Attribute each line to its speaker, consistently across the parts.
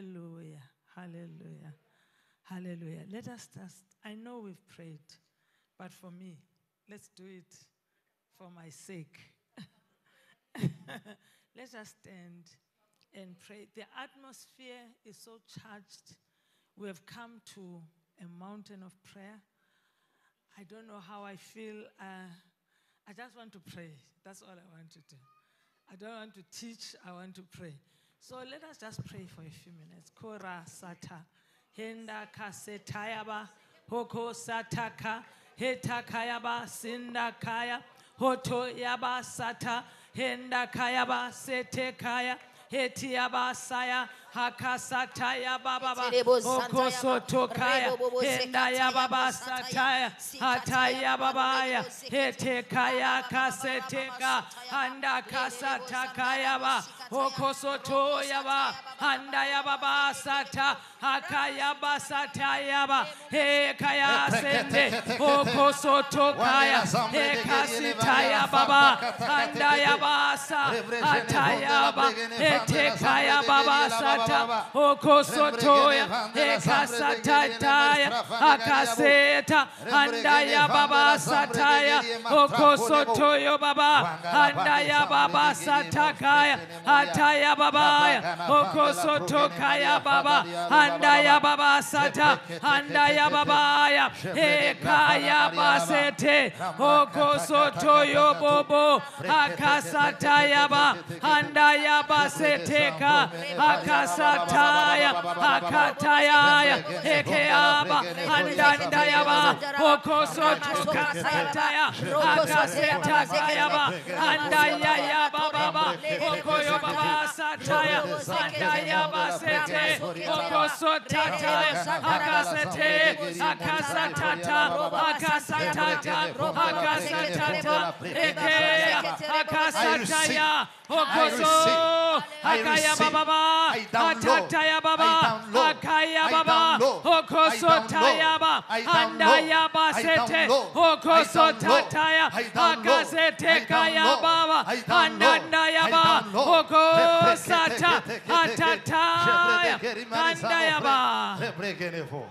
Speaker 1: Hallelujah. Hallelujah. Hallelujah. Let us just, I know we've prayed, but for me, let's do it for my sake. Let us stand and pray. The atmosphere is so charged. We have come to a mountain of prayer. I don't know how I feel. Uh, I just want to pray. That's all I want to do. I don't want to teach, I want to pray. So let us just pray for a few minutes. Kora sata, henda kasetayaba, hoko sataka, hetakayaba, sindakaya, hoto yaba sata, henda kayaba, setekaya, hetiyaba saya, hakasataya bababa,
Speaker 2: Eterebo
Speaker 1: hoko
Speaker 2: santaya ba,
Speaker 1: sotokaya,
Speaker 2: rebobobo
Speaker 1: henda
Speaker 2: sekataya
Speaker 1: yababa sataya,
Speaker 2: basataya, sikataya
Speaker 1: hataya babaya,
Speaker 2: babalebo sekete,
Speaker 1: hetekaya kaseteka, handa kasataka hokosoto yaba, handa yababa sata, hakayaba satayaba, hekaya sende, hokosoto kaya, hekasitaya baba, handa yabasa, hatayaba, hetekaya baba sata, hokosotoya, hekasatataya, akaseta, handa yababa sataya, hokosotoyo baba, handa yababa satakaya, hataya babaya, hokosotokaya baba, handa yababa sata, handa yababaya, hekaya basete, hokosotoyo bobo, akasataya ba, handa yabasateka, akasataya, akatayaya, hekeaba, handandayaba, hokosotukasataya, akasetakayaba, handayaya bababa, hokoyobaba sataya, handayaba sete, hokosotataya, akasete, akasatata, akasatata, akasatata, hekeya, akasataya, hokoso, akaya bababa, atataya baba, akaya baba, hokoso tayaba, andaya basete, hokoso tataya, akasete kaya baba, andaya ba, hokosata, atataya, andaya ba.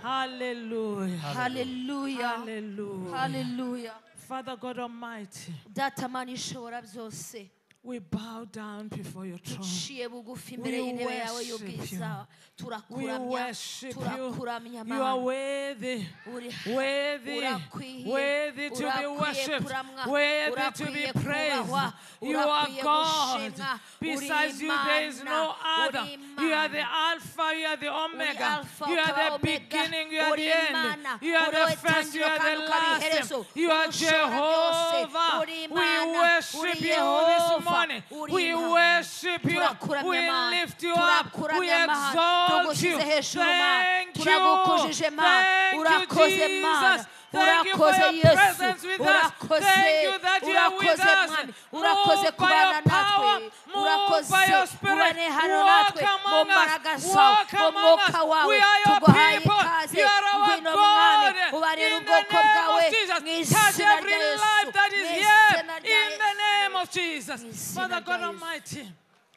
Speaker 1: Hallelujah.
Speaker 2: haleluya
Speaker 1: Hallelujah.
Speaker 2: haleluya
Speaker 1: Father God Almighty,
Speaker 2: datamana ishobora byose
Speaker 1: we bow down before your throne.
Speaker 2: uciye
Speaker 1: We
Speaker 2: bugufi imbere y'intebe yawe
Speaker 1: worship
Speaker 2: y'ubwiza
Speaker 1: We
Speaker 2: turakuramya
Speaker 1: worship you.
Speaker 2: turakuramya
Speaker 1: You are
Speaker 2: mana
Speaker 1: worthy,
Speaker 2: Uri-
Speaker 1: worthy,
Speaker 2: urakwiye
Speaker 1: worthy to be
Speaker 2: urakwiye
Speaker 1: worshipped,
Speaker 2: kuramwa,
Speaker 1: worthy to be
Speaker 2: urakwiye
Speaker 1: praised.
Speaker 2: kubahwa,
Speaker 1: You are
Speaker 2: urakwiye
Speaker 1: God.
Speaker 2: gushimwa, uri
Speaker 1: Besides you, there is no
Speaker 2: Imana, uri
Speaker 1: other. You are the
Speaker 2: Imana.
Speaker 1: Alpha, you are the
Speaker 2: uri
Speaker 1: Omega,
Speaker 2: alfa
Speaker 1: you
Speaker 2: ukaba
Speaker 1: are the
Speaker 2: omega
Speaker 1: beginning, you are
Speaker 2: uri
Speaker 1: the end,
Speaker 2: imana
Speaker 1: you are
Speaker 2: uri
Speaker 1: the first, you
Speaker 2: wetangiriro
Speaker 1: are the
Speaker 2: kandi ukaba
Speaker 1: last.
Speaker 2: iherezo
Speaker 1: You are
Speaker 2: urushora byose
Speaker 1: Jehovah. We
Speaker 2: uri imana uri
Speaker 1: worship you this
Speaker 2: yehova
Speaker 1: morning.
Speaker 2: uri
Speaker 1: We
Speaker 2: Imana.
Speaker 1: worship you.
Speaker 2: turakuramya
Speaker 1: We
Speaker 2: mana
Speaker 1: lift you up. We
Speaker 2: turakuramya mana
Speaker 1: exalt you.
Speaker 2: tugushyize hejuru mana
Speaker 1: Thank you.
Speaker 2: turagukujije mana
Speaker 1: Thank you,
Speaker 2: urakoze mana
Speaker 1: Jesus. Thank you for
Speaker 2: urakoze
Speaker 1: your
Speaker 2: yesu
Speaker 1: presence with us.
Speaker 2: urakoze
Speaker 1: Thank you that you are with
Speaker 2: urakoze
Speaker 1: us.
Speaker 2: mwami urakoze
Speaker 1: Move by
Speaker 2: kubana
Speaker 1: your power,
Speaker 2: natwe
Speaker 1: move
Speaker 2: urakoze
Speaker 1: by your
Speaker 2: ubane
Speaker 1: spirit.
Speaker 2: hano
Speaker 1: Walk
Speaker 2: natwe mu
Speaker 1: among us.
Speaker 2: mbaragasa
Speaker 1: Walk
Speaker 2: mu
Speaker 1: among
Speaker 2: mwuka
Speaker 1: us.
Speaker 2: wawe
Speaker 1: We are your
Speaker 2: tuguhaye
Speaker 1: people.
Speaker 2: ikaze
Speaker 1: You are our
Speaker 2: ngwino
Speaker 1: God.
Speaker 2: mwami ubarira
Speaker 1: In the
Speaker 2: ubwoko
Speaker 1: name
Speaker 2: bwawe
Speaker 1: of Jesus,
Speaker 2: mu
Speaker 1: touch
Speaker 2: izina
Speaker 1: every
Speaker 2: rya yesu
Speaker 1: life that
Speaker 2: mu
Speaker 1: is here.
Speaker 2: izina rya
Speaker 1: In the name
Speaker 2: yesu
Speaker 1: of Jesus.
Speaker 2: Yes,
Speaker 1: Father
Speaker 2: Lord,
Speaker 1: God
Speaker 2: yes.
Speaker 1: Almighty,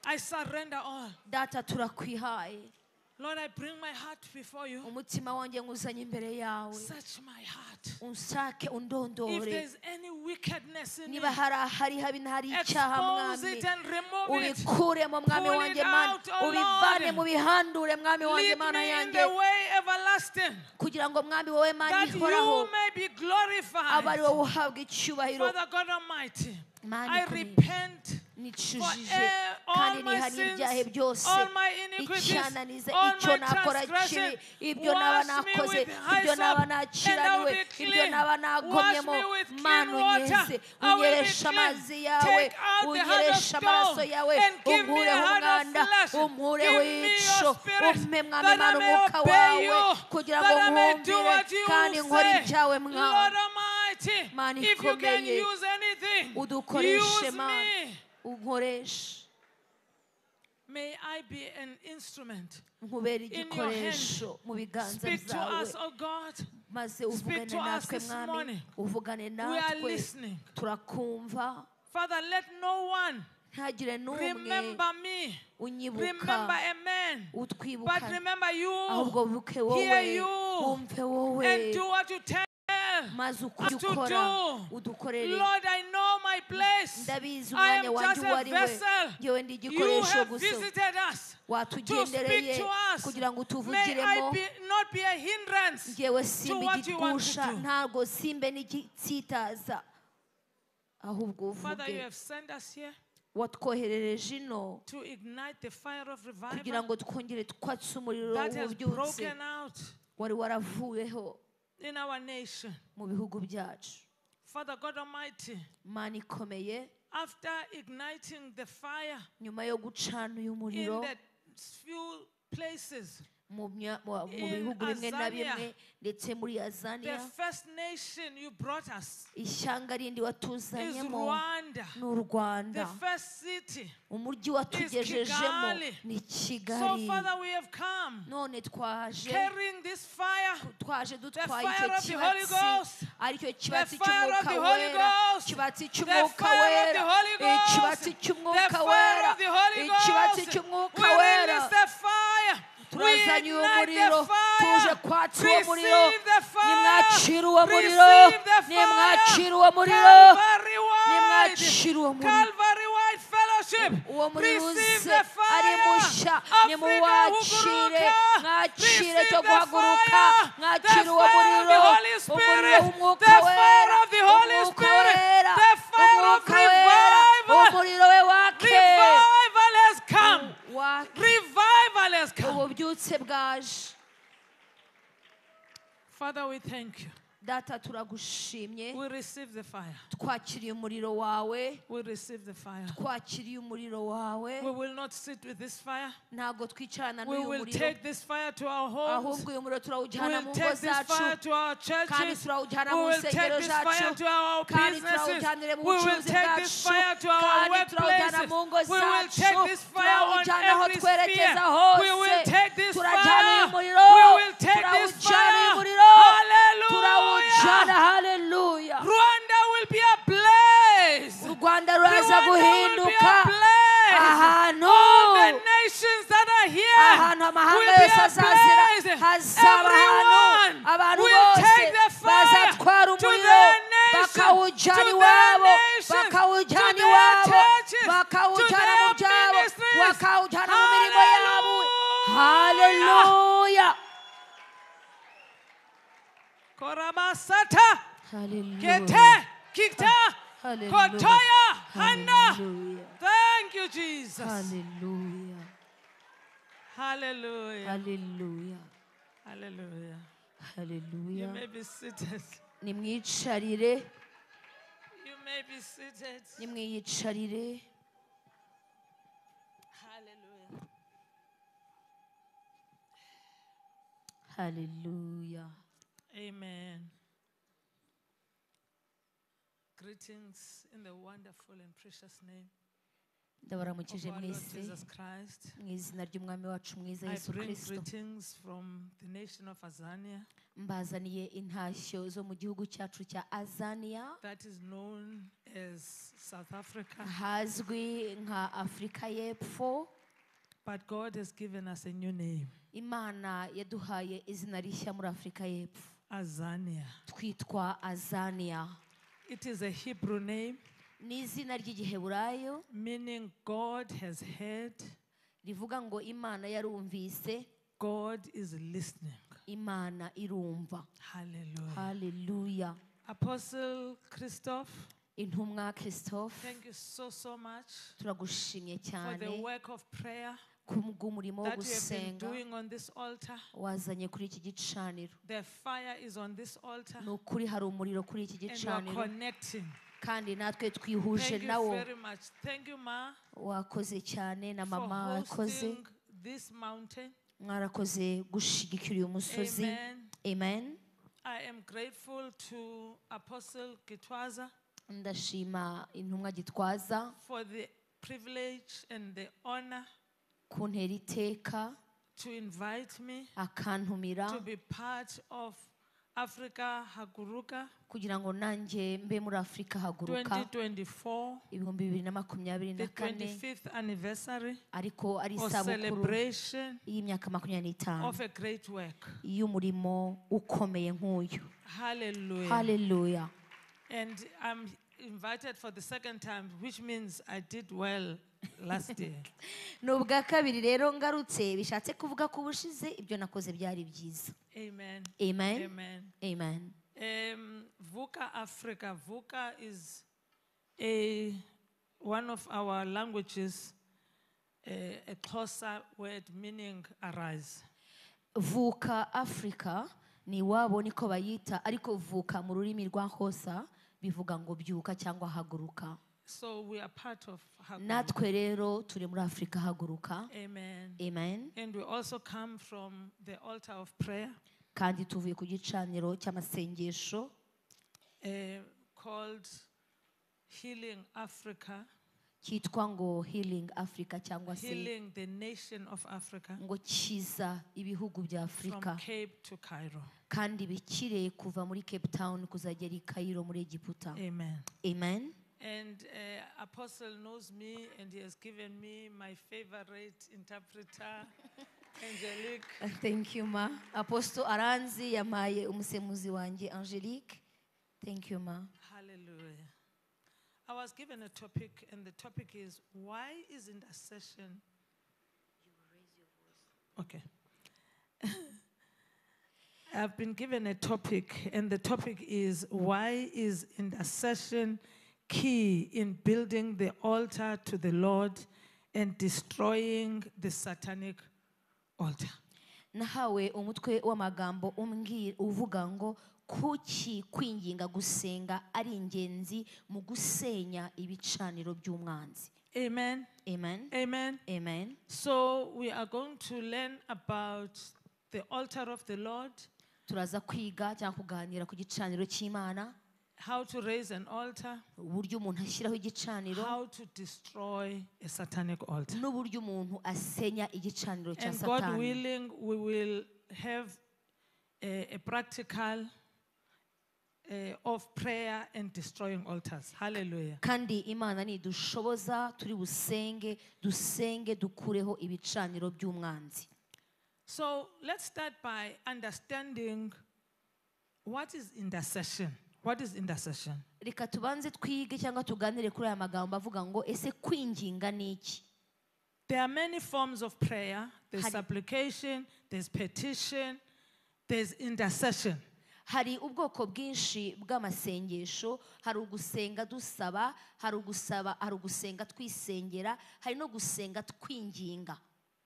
Speaker 1: I surrender all.
Speaker 2: data turakwihaye
Speaker 1: Lord, I bring my heart before you.
Speaker 2: umutima wanjye nguzanye imbere yawe
Speaker 1: Search my heart.
Speaker 2: unsake
Speaker 1: If
Speaker 2: undondore
Speaker 1: there's any wickedness in me,
Speaker 2: niba hari ahari habi ntari icyaha
Speaker 1: expose
Speaker 2: mwami
Speaker 1: it and remove it.
Speaker 2: ubikuremo mwami
Speaker 1: Pull
Speaker 2: wanjye
Speaker 1: it
Speaker 2: mana
Speaker 1: out, oh
Speaker 2: ubivane
Speaker 1: Lord.
Speaker 2: mu bihandure mwami wanjye
Speaker 1: Lead
Speaker 2: mana
Speaker 1: me in
Speaker 2: yanjye
Speaker 1: the way everlasting
Speaker 2: kugira ngo mwami wowe mana
Speaker 1: that you
Speaker 2: ihoraho
Speaker 1: may be
Speaker 2: aba ari wowe
Speaker 1: glorified.
Speaker 2: uhabwa icyubahiro
Speaker 1: Father God Almighty,
Speaker 2: Mani
Speaker 1: I
Speaker 2: ikomeye.
Speaker 1: repent for
Speaker 2: nicujije
Speaker 1: eh, all
Speaker 2: kandi
Speaker 1: my
Speaker 2: nihanira
Speaker 1: sins,
Speaker 2: ibyaha byose
Speaker 1: all my iniquities,
Speaker 2: icyananiza
Speaker 1: all
Speaker 2: icyo
Speaker 1: my
Speaker 2: nakora kibi
Speaker 1: transgressions.
Speaker 2: ibyo naba
Speaker 1: Wash me
Speaker 2: nakoze
Speaker 1: with
Speaker 2: ibyo naba
Speaker 1: hyssop and I will
Speaker 2: naciraniwe
Speaker 1: be
Speaker 2: ibyo
Speaker 1: clean.
Speaker 2: naba
Speaker 1: Wash
Speaker 2: nagomyemo
Speaker 1: me with clean
Speaker 2: mana
Speaker 1: water.
Speaker 2: unyeze
Speaker 1: I will be
Speaker 2: unyereshe amazi
Speaker 1: clean.
Speaker 2: yawe
Speaker 1: Take out the heart of
Speaker 2: unyereshe amaraso
Speaker 1: stone
Speaker 2: yawe
Speaker 1: and give me a
Speaker 2: unkureho
Speaker 1: heart of
Speaker 2: umwanda
Speaker 1: flesh.
Speaker 2: unkureho
Speaker 1: Give me
Speaker 2: ico
Speaker 1: your spirit
Speaker 2: umpe mwami
Speaker 1: that I
Speaker 2: mana
Speaker 1: may
Speaker 2: umwuka
Speaker 1: obey
Speaker 2: wawe
Speaker 1: you,
Speaker 2: kugira ngo
Speaker 1: that I may do
Speaker 2: nkumvire
Speaker 1: what you
Speaker 2: kandi nkore
Speaker 1: say.
Speaker 2: ibyawe
Speaker 1: Lord
Speaker 2: mwami
Speaker 1: Almighty,
Speaker 2: Mani
Speaker 1: if you can
Speaker 2: ikomeye.
Speaker 1: use anything,
Speaker 2: udukoreshe
Speaker 1: use
Speaker 2: mana
Speaker 1: me.
Speaker 2: unkoreshe
Speaker 1: May I be an instrument.
Speaker 2: nkubera
Speaker 1: your
Speaker 2: igikoresho mu biganza
Speaker 1: Speak to
Speaker 2: byawe
Speaker 1: us, O God.
Speaker 2: maze
Speaker 1: Speak
Speaker 2: uvugane
Speaker 1: to us
Speaker 2: natwe
Speaker 1: this
Speaker 2: mwami
Speaker 1: morning.
Speaker 2: uvugane
Speaker 1: We are
Speaker 2: natwe
Speaker 1: listening.
Speaker 2: turakumva
Speaker 1: Father, let no one
Speaker 2: ntihagire n'umwe
Speaker 1: Remember me.
Speaker 2: unyibuka
Speaker 1: Remember a man. But
Speaker 2: utwibuka
Speaker 1: remember
Speaker 2: ahubwo
Speaker 1: you.
Speaker 2: wibuke
Speaker 1: Hear
Speaker 2: wowe
Speaker 1: you.
Speaker 2: wumve wowe
Speaker 1: And do what you tell.
Speaker 2: maze uko
Speaker 1: what to
Speaker 2: ukora
Speaker 1: do.
Speaker 2: udukorere
Speaker 1: Lord, I know my place. I
Speaker 2: ndabizi umwanya
Speaker 1: am
Speaker 2: wanjye
Speaker 1: just
Speaker 2: uwo
Speaker 1: a
Speaker 2: ari we
Speaker 1: vessel.
Speaker 2: ngewe ndi
Speaker 1: You
Speaker 2: igikoresho
Speaker 1: have
Speaker 2: gusa
Speaker 1: visited us. To
Speaker 2: watugendereye
Speaker 1: speak to us.
Speaker 2: kugira ngo
Speaker 1: May I
Speaker 2: utuvugiremo
Speaker 1: be, not be a hindrance.
Speaker 2: ngewe
Speaker 1: what you
Speaker 2: simba
Speaker 1: want to
Speaker 2: igigusha
Speaker 1: do.
Speaker 2: ntabwo simbe n'igitsitaza ahubwo
Speaker 1: Father, you
Speaker 2: uvuge
Speaker 1: have sent us here
Speaker 2: watwoherereje ino
Speaker 1: to ignite the fire of
Speaker 2: kugira
Speaker 1: revival
Speaker 2: ngo twongere twatse umuriro
Speaker 1: that has
Speaker 2: w'ububyutse
Speaker 1: broken out
Speaker 2: wari waravuyeho
Speaker 1: in our nation.
Speaker 2: mu bihugu byacu
Speaker 1: Father God Almighty,
Speaker 2: mana ikomeye
Speaker 1: after igniting the fire
Speaker 2: nyuma yo gucana uyu
Speaker 1: in
Speaker 2: muriro
Speaker 1: the few places,
Speaker 2: mu mya- mu- mu
Speaker 1: in
Speaker 2: bihugu bimwe na
Speaker 1: Azania,
Speaker 2: bimwe ndetse muri
Speaker 1: the
Speaker 2: azaniya
Speaker 1: first nation you brought us
Speaker 2: ishyanga rindi
Speaker 1: is
Speaker 2: watuzanyemo
Speaker 1: Rwanda.
Speaker 2: ni u rwanda
Speaker 1: The first city.
Speaker 2: umujyi watugejejemo
Speaker 1: Kigali.
Speaker 2: ni
Speaker 1: So,
Speaker 2: kigali
Speaker 1: Father, we have come
Speaker 2: none twaje
Speaker 1: carrying this fire.
Speaker 2: twaje dutwaye
Speaker 1: fire
Speaker 2: icyo
Speaker 1: of the Holy Ghost.
Speaker 2: kibatsi aricyo kibatsi
Speaker 1: fire of
Speaker 2: cy'umwuka
Speaker 1: the Holy
Speaker 2: wera
Speaker 1: Ghost.
Speaker 2: kibatsi
Speaker 1: The
Speaker 2: cy'umwuka
Speaker 1: fire of
Speaker 2: wera
Speaker 1: the Holy Ghost.
Speaker 2: ikibatsi cy'umwuka
Speaker 1: The fire
Speaker 2: wera
Speaker 1: of the Holy
Speaker 2: ikibatsi
Speaker 1: Ghost.
Speaker 2: cy'umwuka
Speaker 1: We
Speaker 2: wera
Speaker 1: release the fire. We
Speaker 2: turazanye uwo
Speaker 1: ignite
Speaker 2: muriro
Speaker 1: the
Speaker 2: tuje
Speaker 1: fire.
Speaker 2: kwatsa uwo muriro
Speaker 1: Receive the fire.
Speaker 2: nimwacira uwo muriro
Speaker 1: Receive the fire.
Speaker 2: nimwacira uwo muriro
Speaker 1: Calvary wide.
Speaker 2: nimwacira uwo muriro
Speaker 1: Calvary wide fellowship.
Speaker 2: uwo muriro
Speaker 1: Receive
Speaker 2: uze
Speaker 1: the
Speaker 2: ari
Speaker 1: fire.
Speaker 2: mushya
Speaker 1: Africa
Speaker 2: nimuwakire
Speaker 1: huguruka.
Speaker 2: mwakire
Speaker 1: Receive
Speaker 2: cyo
Speaker 1: the
Speaker 2: guhaguruka
Speaker 1: fire.
Speaker 2: mwakire
Speaker 1: The
Speaker 2: uwo
Speaker 1: fire of
Speaker 2: muriro
Speaker 1: the Holy
Speaker 2: umuriro
Speaker 1: Spirit.
Speaker 2: w'umwuka
Speaker 1: The fire
Speaker 2: wera
Speaker 1: of the Holy
Speaker 2: umwuka
Speaker 1: Spirit.
Speaker 2: wera
Speaker 1: The fire of
Speaker 2: umwuka wera
Speaker 1: revival.
Speaker 2: umuriro we wake
Speaker 1: Revival has come.
Speaker 2: wake
Speaker 1: Revival has come.
Speaker 2: ububyutse bwaje
Speaker 1: Father, we thank you.
Speaker 2: data turagushimye
Speaker 1: We receive the fire.
Speaker 2: twakiriye umuriro wawe
Speaker 1: We receive the fire.
Speaker 2: twakiriye umuriro wawe
Speaker 1: We will not sit with this fire.
Speaker 2: ntabwo twicarana
Speaker 1: We
Speaker 2: n'uyu
Speaker 1: will
Speaker 2: muriro
Speaker 1: take this fire to our homes.
Speaker 2: ahubwo uyu muriro
Speaker 1: We
Speaker 2: turawujyana mu
Speaker 1: will
Speaker 2: ngo
Speaker 1: take this
Speaker 2: zacu
Speaker 1: fire to our
Speaker 2: kandi
Speaker 1: churches.
Speaker 2: turawujyana
Speaker 1: We
Speaker 2: mu
Speaker 1: will take
Speaker 2: nsengero
Speaker 1: this fire
Speaker 2: zacu
Speaker 1: to our
Speaker 2: kandi
Speaker 1: businesses.
Speaker 2: turawujyanire mu
Speaker 1: We will
Speaker 2: bucuruzi
Speaker 1: take this
Speaker 2: bwacu
Speaker 1: fire to our
Speaker 2: kandi turawujyana
Speaker 1: workplaces.
Speaker 2: mu ngo
Speaker 1: We will
Speaker 2: zacu
Speaker 1: take this fire on
Speaker 2: turawujyana aho
Speaker 1: every sphere.
Speaker 2: twerekeza
Speaker 1: We
Speaker 2: hose
Speaker 1: will take this
Speaker 2: turajyana
Speaker 1: fire.
Speaker 2: uyu
Speaker 1: We
Speaker 2: muriro
Speaker 1: will take this
Speaker 2: turawujyana uyu
Speaker 1: fire.
Speaker 2: muriro turawujyana
Speaker 1: Hallelujah.
Speaker 2: haleluya
Speaker 1: Rwanda will be a blaze.
Speaker 2: u rwanda ruraza
Speaker 1: Rwanda will be
Speaker 2: guhinduka
Speaker 1: a blaze.
Speaker 2: ahantu
Speaker 1: All the nations that are here
Speaker 2: ahantu amahanga
Speaker 1: will be
Speaker 2: yose azazira
Speaker 1: ablaze.
Speaker 2: hazaba
Speaker 1: Everyone
Speaker 2: ahantu abantu
Speaker 1: will
Speaker 2: bose
Speaker 1: take the fire
Speaker 2: bazatwara
Speaker 1: to
Speaker 2: umuriro
Speaker 1: their nation, to
Speaker 2: bakawujyana
Speaker 1: their
Speaker 2: iwabo
Speaker 1: nations, to
Speaker 2: bakawujyana
Speaker 1: their
Speaker 2: iwabo
Speaker 1: churches, to
Speaker 2: bakawujyana
Speaker 1: their
Speaker 2: mu byabo
Speaker 1: ministries.
Speaker 2: bakawujyana mu mirimo yabo
Speaker 1: Hallelujah.
Speaker 2: haleluya
Speaker 1: Koramasata, kete, kita,
Speaker 2: Hallelujah.
Speaker 1: kotoya, hana. Thank you, Jesus.
Speaker 2: haleluya
Speaker 1: Hallelujah.
Speaker 2: haleluya
Speaker 1: Hallelujah. You
Speaker 2: haleluya
Speaker 1: may be seated.
Speaker 2: nimwicarire
Speaker 1: You may be seated.
Speaker 2: nimwiyicarire
Speaker 1: Hallelujah.
Speaker 2: haleluya
Speaker 1: Amen. Greetings in the wonderful and precious name of
Speaker 2: ndabaramukije
Speaker 1: our Lord
Speaker 2: mwese
Speaker 1: Jesus Christ.
Speaker 2: mu izina ry'umwami wacu mwiza
Speaker 1: I
Speaker 2: yesu
Speaker 1: bring
Speaker 2: kirisito
Speaker 1: greetings from the nation of Azania
Speaker 2: mbazaniye intashyo zo mu gihugu cyacu cya azaniya
Speaker 1: that is known as South Africa.
Speaker 2: hazwi nka afurika y'epfo
Speaker 1: But God has given us a new name,
Speaker 2: imana yaduhaye izina rishya muri afurika y'epfo
Speaker 1: Azania.
Speaker 2: twitwa azaniya
Speaker 1: It is a Hebrew name,
Speaker 2: ni izina ry'igiheburayo
Speaker 1: meaning God has heard,
Speaker 2: rivuga ngo imana yarumvise
Speaker 1: God is listening.
Speaker 2: imana irumva
Speaker 1: Hallelujah.
Speaker 2: haleluya
Speaker 1: Apostle Christoph,
Speaker 2: intumwa christophe
Speaker 1: thank you so, so much.
Speaker 2: turagushimye
Speaker 1: for
Speaker 2: cyane
Speaker 1: the work of prayer
Speaker 2: ku bw'umurimo wo
Speaker 1: that you have been
Speaker 2: gusenga
Speaker 1: doing on this altar.
Speaker 2: wazanye kuri iki gicaniro
Speaker 1: The fire is on this altar
Speaker 2: ni ukuri hari umuriro kuri iki
Speaker 1: and you are
Speaker 2: gicaniro
Speaker 1: connecting.
Speaker 2: kandi natwe twihuje
Speaker 1: Thank you
Speaker 2: nawo
Speaker 1: very much. Thank you, Ma,
Speaker 2: wakoze cyane na
Speaker 1: for
Speaker 2: mama wakoze
Speaker 1: hosting this mountain.
Speaker 2: mwarakoze gushigikira uyu musozi
Speaker 1: Amen.
Speaker 2: amen
Speaker 1: I am grateful to Apostle Kitwaza
Speaker 2: ndashima intumwa gitwaza
Speaker 1: for the privilege and the honor
Speaker 2: kuntera iteka
Speaker 1: to invite me
Speaker 2: akantumira
Speaker 1: to be part of Africa Haguruka
Speaker 2: kugira ngo nanjye mbe muri afurika haguruka
Speaker 1: 2024,
Speaker 2: ibihumbi bibiri na makumyabiri
Speaker 1: the
Speaker 2: na kane
Speaker 1: 25th anniversary
Speaker 2: ariko ari
Speaker 1: or
Speaker 2: isabukuru
Speaker 1: celebration
Speaker 2: y'imyaka makumyabiri n'itanu
Speaker 1: of a great work.
Speaker 2: y'umurimo ukomeye nk'uyu
Speaker 1: Hallelujah.
Speaker 2: haleluya
Speaker 1: And I'm invited for the second time, which means I did well last year.
Speaker 2: ni ubwa kabiri rero ngarutse bishatse kuvuga ko ubushize ibyo nakoze byari byiza
Speaker 1: Amen.
Speaker 2: amen
Speaker 1: Amen.
Speaker 2: amen
Speaker 1: Um, VUCA Africa. VUCA is a, one of our languages, a, a Xhosa word meaning arise.
Speaker 2: vuka afurika ni iwabo niko bayita ariko vuka mu rurimi rwa hosa bivuga ngo byuka cyangwa haguruka
Speaker 1: So we are part of Hagwadi.
Speaker 2: natwe rero turi muri afurika haguruka
Speaker 1: Amen.
Speaker 2: amen
Speaker 1: And we also come from the altar of prayer
Speaker 2: kandi tuvuye ku gicaniro cy'amasengesho
Speaker 1: uh, called Healing Africa,
Speaker 2: cyitwa ngo healing africa cyangwa se
Speaker 1: healing the nation of Africa
Speaker 2: ngo kiza ibihugu bya afurika
Speaker 1: from Cape to Cairo.
Speaker 2: kandi bikire kuva muri cape town kuzagera i kayiro muri egiputa
Speaker 1: Amen.
Speaker 2: amen
Speaker 1: And uh, Apostle knows me and he has given me my favorite interpreter, Angelique.
Speaker 2: thank you ma apostle aranzi yampaye umusemuzi wanjye angelique thank you ma
Speaker 1: Hallelujah. I was given a topic, and the topic is why is intercession. Okay. I've been given a topic, and the topic is why is intercession key in building the altar to the Lord and destroying the satanic altar?
Speaker 2: nahawe umutwe w'amagambo umbwira uvuga ngo kuki kwinginga gusenga ari ingenzi mu gusenya ibicaniro by'umwanzi
Speaker 1: Amen.
Speaker 2: amen
Speaker 1: Amen.
Speaker 2: amen
Speaker 1: So, we are going to learn about the altar of the Lord.
Speaker 2: turaza kwiga cyangwa kuganira ku gicaniro cy'imana
Speaker 1: how to raise an altar,
Speaker 2: uburyo umuntu ashyiraho igicaniro
Speaker 1: how to destroy a satanic altar.
Speaker 2: n'uburyo umuntu asenya igicaniro cya
Speaker 1: And God
Speaker 2: satani
Speaker 1: willing, we will have a, a practical uh, of prayer and destroying altars. Hallelujah.
Speaker 2: kandi imana nidushoboza turi busenge dusenge dukureho ibicaniro by'umwanzi
Speaker 1: So let's start by understanding what is intercession. What is intercession?
Speaker 2: reka tubanze twige cyangwa tuganire kuri aya magambo avuga ngo ese kwinginga ni iki
Speaker 1: There are many forms of prayer. There's
Speaker 2: Hadi-
Speaker 1: supplication, there's petition, there's intercession.
Speaker 2: hari ubwoko bwinshi bw'amasengesho hari ugusenga dusaba hari ugusaba hari ugusenga twisengera hari no gusenga twinginga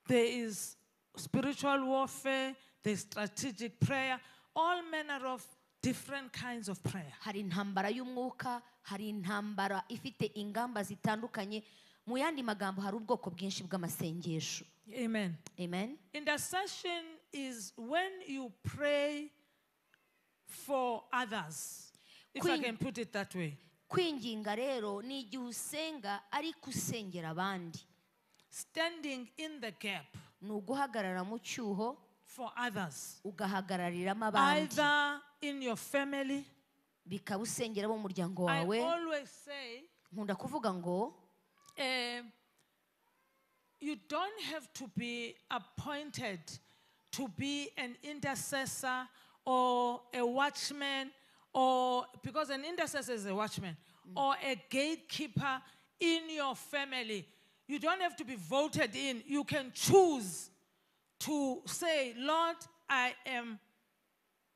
Speaker 1: There is spiritual warfare, there's strategic prayer, all manner of different kinds of prayer.
Speaker 2: hari intambara y'umwuka hari intambara ifite ingamba zitandukanye mu yandi magambo hari ubwoko bwinshi bw'amasengesho
Speaker 1: Amen.
Speaker 2: amen
Speaker 1: Intercession is when you pray for others, if I
Speaker 2: Queen-
Speaker 1: can put it that way.
Speaker 2: kwinginga rero ni igihe usenga ariko usengera abandi
Speaker 1: Standing in the gap
Speaker 2: ni uguhagarara mu cyuho
Speaker 1: for others,
Speaker 2: ugahagarariramo abandi
Speaker 1: either in your family.
Speaker 2: bikaba usengera abo mu muryango
Speaker 1: I
Speaker 2: wawe
Speaker 1: always say,
Speaker 2: nkunda kuvuga ngo
Speaker 1: eh, you don't have to be appointed to be an intercessor or a watchman or because an intercessor is a watchman or a gatekeeper in your family you don't have to be voted in you can choose to say lord i am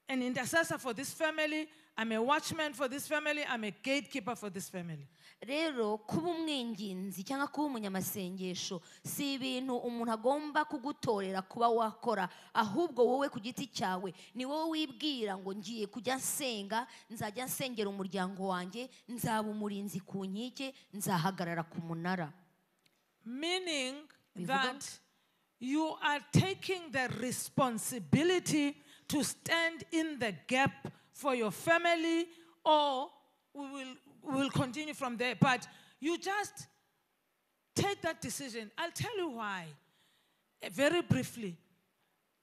Speaker 1: an intercessor for this family i'm a watchman for this family i'm a gatekeeper for this family
Speaker 2: rero kuba umwinginzi cyangwa kuba umunyamasengesho si ibintu umuntu agomba kugutorera kuba wakora ahubwo wowe ku giti cyawe ni wowe wibwira ngo ngiye kujya nsenga nzajya nsengera umuryango wanjye nzaba umurinzi ku nkike nzahagarara ku munara
Speaker 1: Meaning
Speaker 2: Bivuga-
Speaker 1: that you are taking the responsibility to stand in the gap for your family, or we will, we will continue from there. But you just take that decision. I'll tell you why. Eh, Very briefly.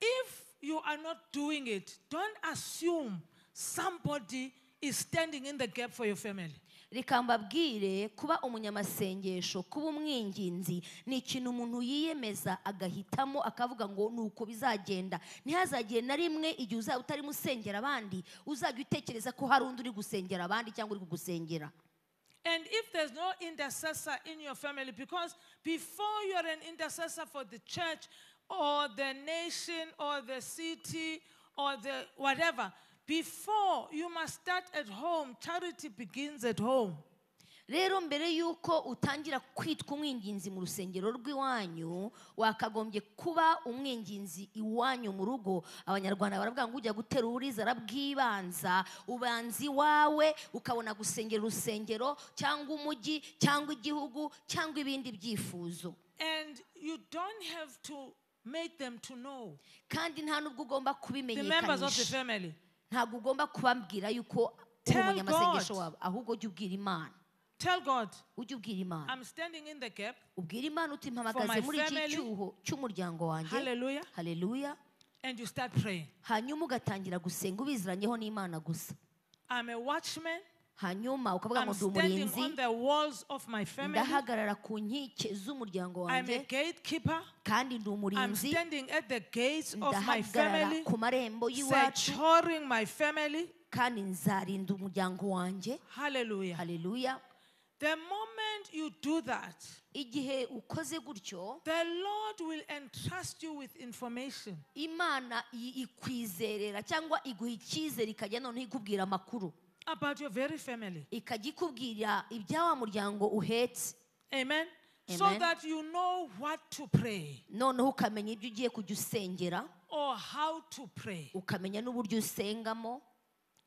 Speaker 1: If you are not doing it, don't assume somebody is standing in the gap for your family.
Speaker 2: reka mbabwire kuba umunyamasengesho kuba umwinginzi ni ikintu umuntu yiyemeza agahitamo akavuga ngo ni uko bizagenda ntihazagire na rimwe igihe uzaba utarimo usengera abandi uzajya utekereza ko hari undi uri gusengera abandi cyangwa uri kugusengera
Speaker 1: And if there's no intercessor in your family, because before you're an intercessor for the church or the nation or the city or the whatever, before you must start at home. Charity begins at home.
Speaker 2: rero mbere y'uko utangira kwitwa umwinginzi mu rusengero rw'iwanyu wakagombye kuba umwinginzi iwanyu mu rugo abanyarwanda baravuga ngo ujya gutera uburizara bw'ibanza ubanza iwawe ukabona gusengera urusengero cyangwa umujyi cyangwa igihugu cyangwa ibindi byifuzo
Speaker 1: And you don't have to make them to know
Speaker 2: kandi nta n'ubwo ugomba
Speaker 1: the members of the
Speaker 2: kubimenyekanisha
Speaker 1: family.
Speaker 2: ntabwo ugomba kubabwira yuko uri
Speaker 1: Tell
Speaker 2: umunyamasengesho
Speaker 1: God.
Speaker 2: wawe ahubwo ujye ubwira imana
Speaker 1: Tell God,
Speaker 2: ujye ubwira imana
Speaker 1: I'm standing in the gap.
Speaker 2: ubwira imana uti mpamagaze
Speaker 1: For my
Speaker 2: muri iki
Speaker 1: family.
Speaker 2: cyuho cy'umuryango wanjye
Speaker 1: Hallelujah.
Speaker 2: haleluya
Speaker 1: And you start praying.
Speaker 2: hanyuma ugatangira gusenga ubiziranyeho n'imana gusa
Speaker 1: I'm a watchman.
Speaker 2: hanyuma ukavuga
Speaker 1: I'm
Speaker 2: ngo ndi
Speaker 1: standing
Speaker 2: umurinzi
Speaker 1: on the walls of my family.
Speaker 2: ndahagarara ku nkike z'umuryango
Speaker 1: I'm
Speaker 2: wanjye
Speaker 1: a gatekeeper.
Speaker 2: kandi ndi
Speaker 1: I'm
Speaker 2: umurinzi
Speaker 1: standing at the gates of my
Speaker 2: ndahagarara
Speaker 1: family,
Speaker 2: ku marembo y'iwacu
Speaker 1: securing my family.
Speaker 2: kandi nzarinda umuryango wanjye
Speaker 1: Hallelujah.
Speaker 2: haleluya
Speaker 1: The moment you do that,
Speaker 2: igihe ukoze gutyo
Speaker 1: the Lord will entrust you with information.
Speaker 2: imana i- ikwizerera cyangwa iguha icyizere ikajya noneho ikubwira amakuru
Speaker 1: about your very family.
Speaker 2: ikajya ikubwira ibya wa muryango uhetse
Speaker 1: Amen. So
Speaker 2: Amen.
Speaker 1: that you know what to pray
Speaker 2: noneho ukamenya ibyo ugiye kujya usengera
Speaker 1: or how to pray.
Speaker 2: ukamenya n'uburyo usengamo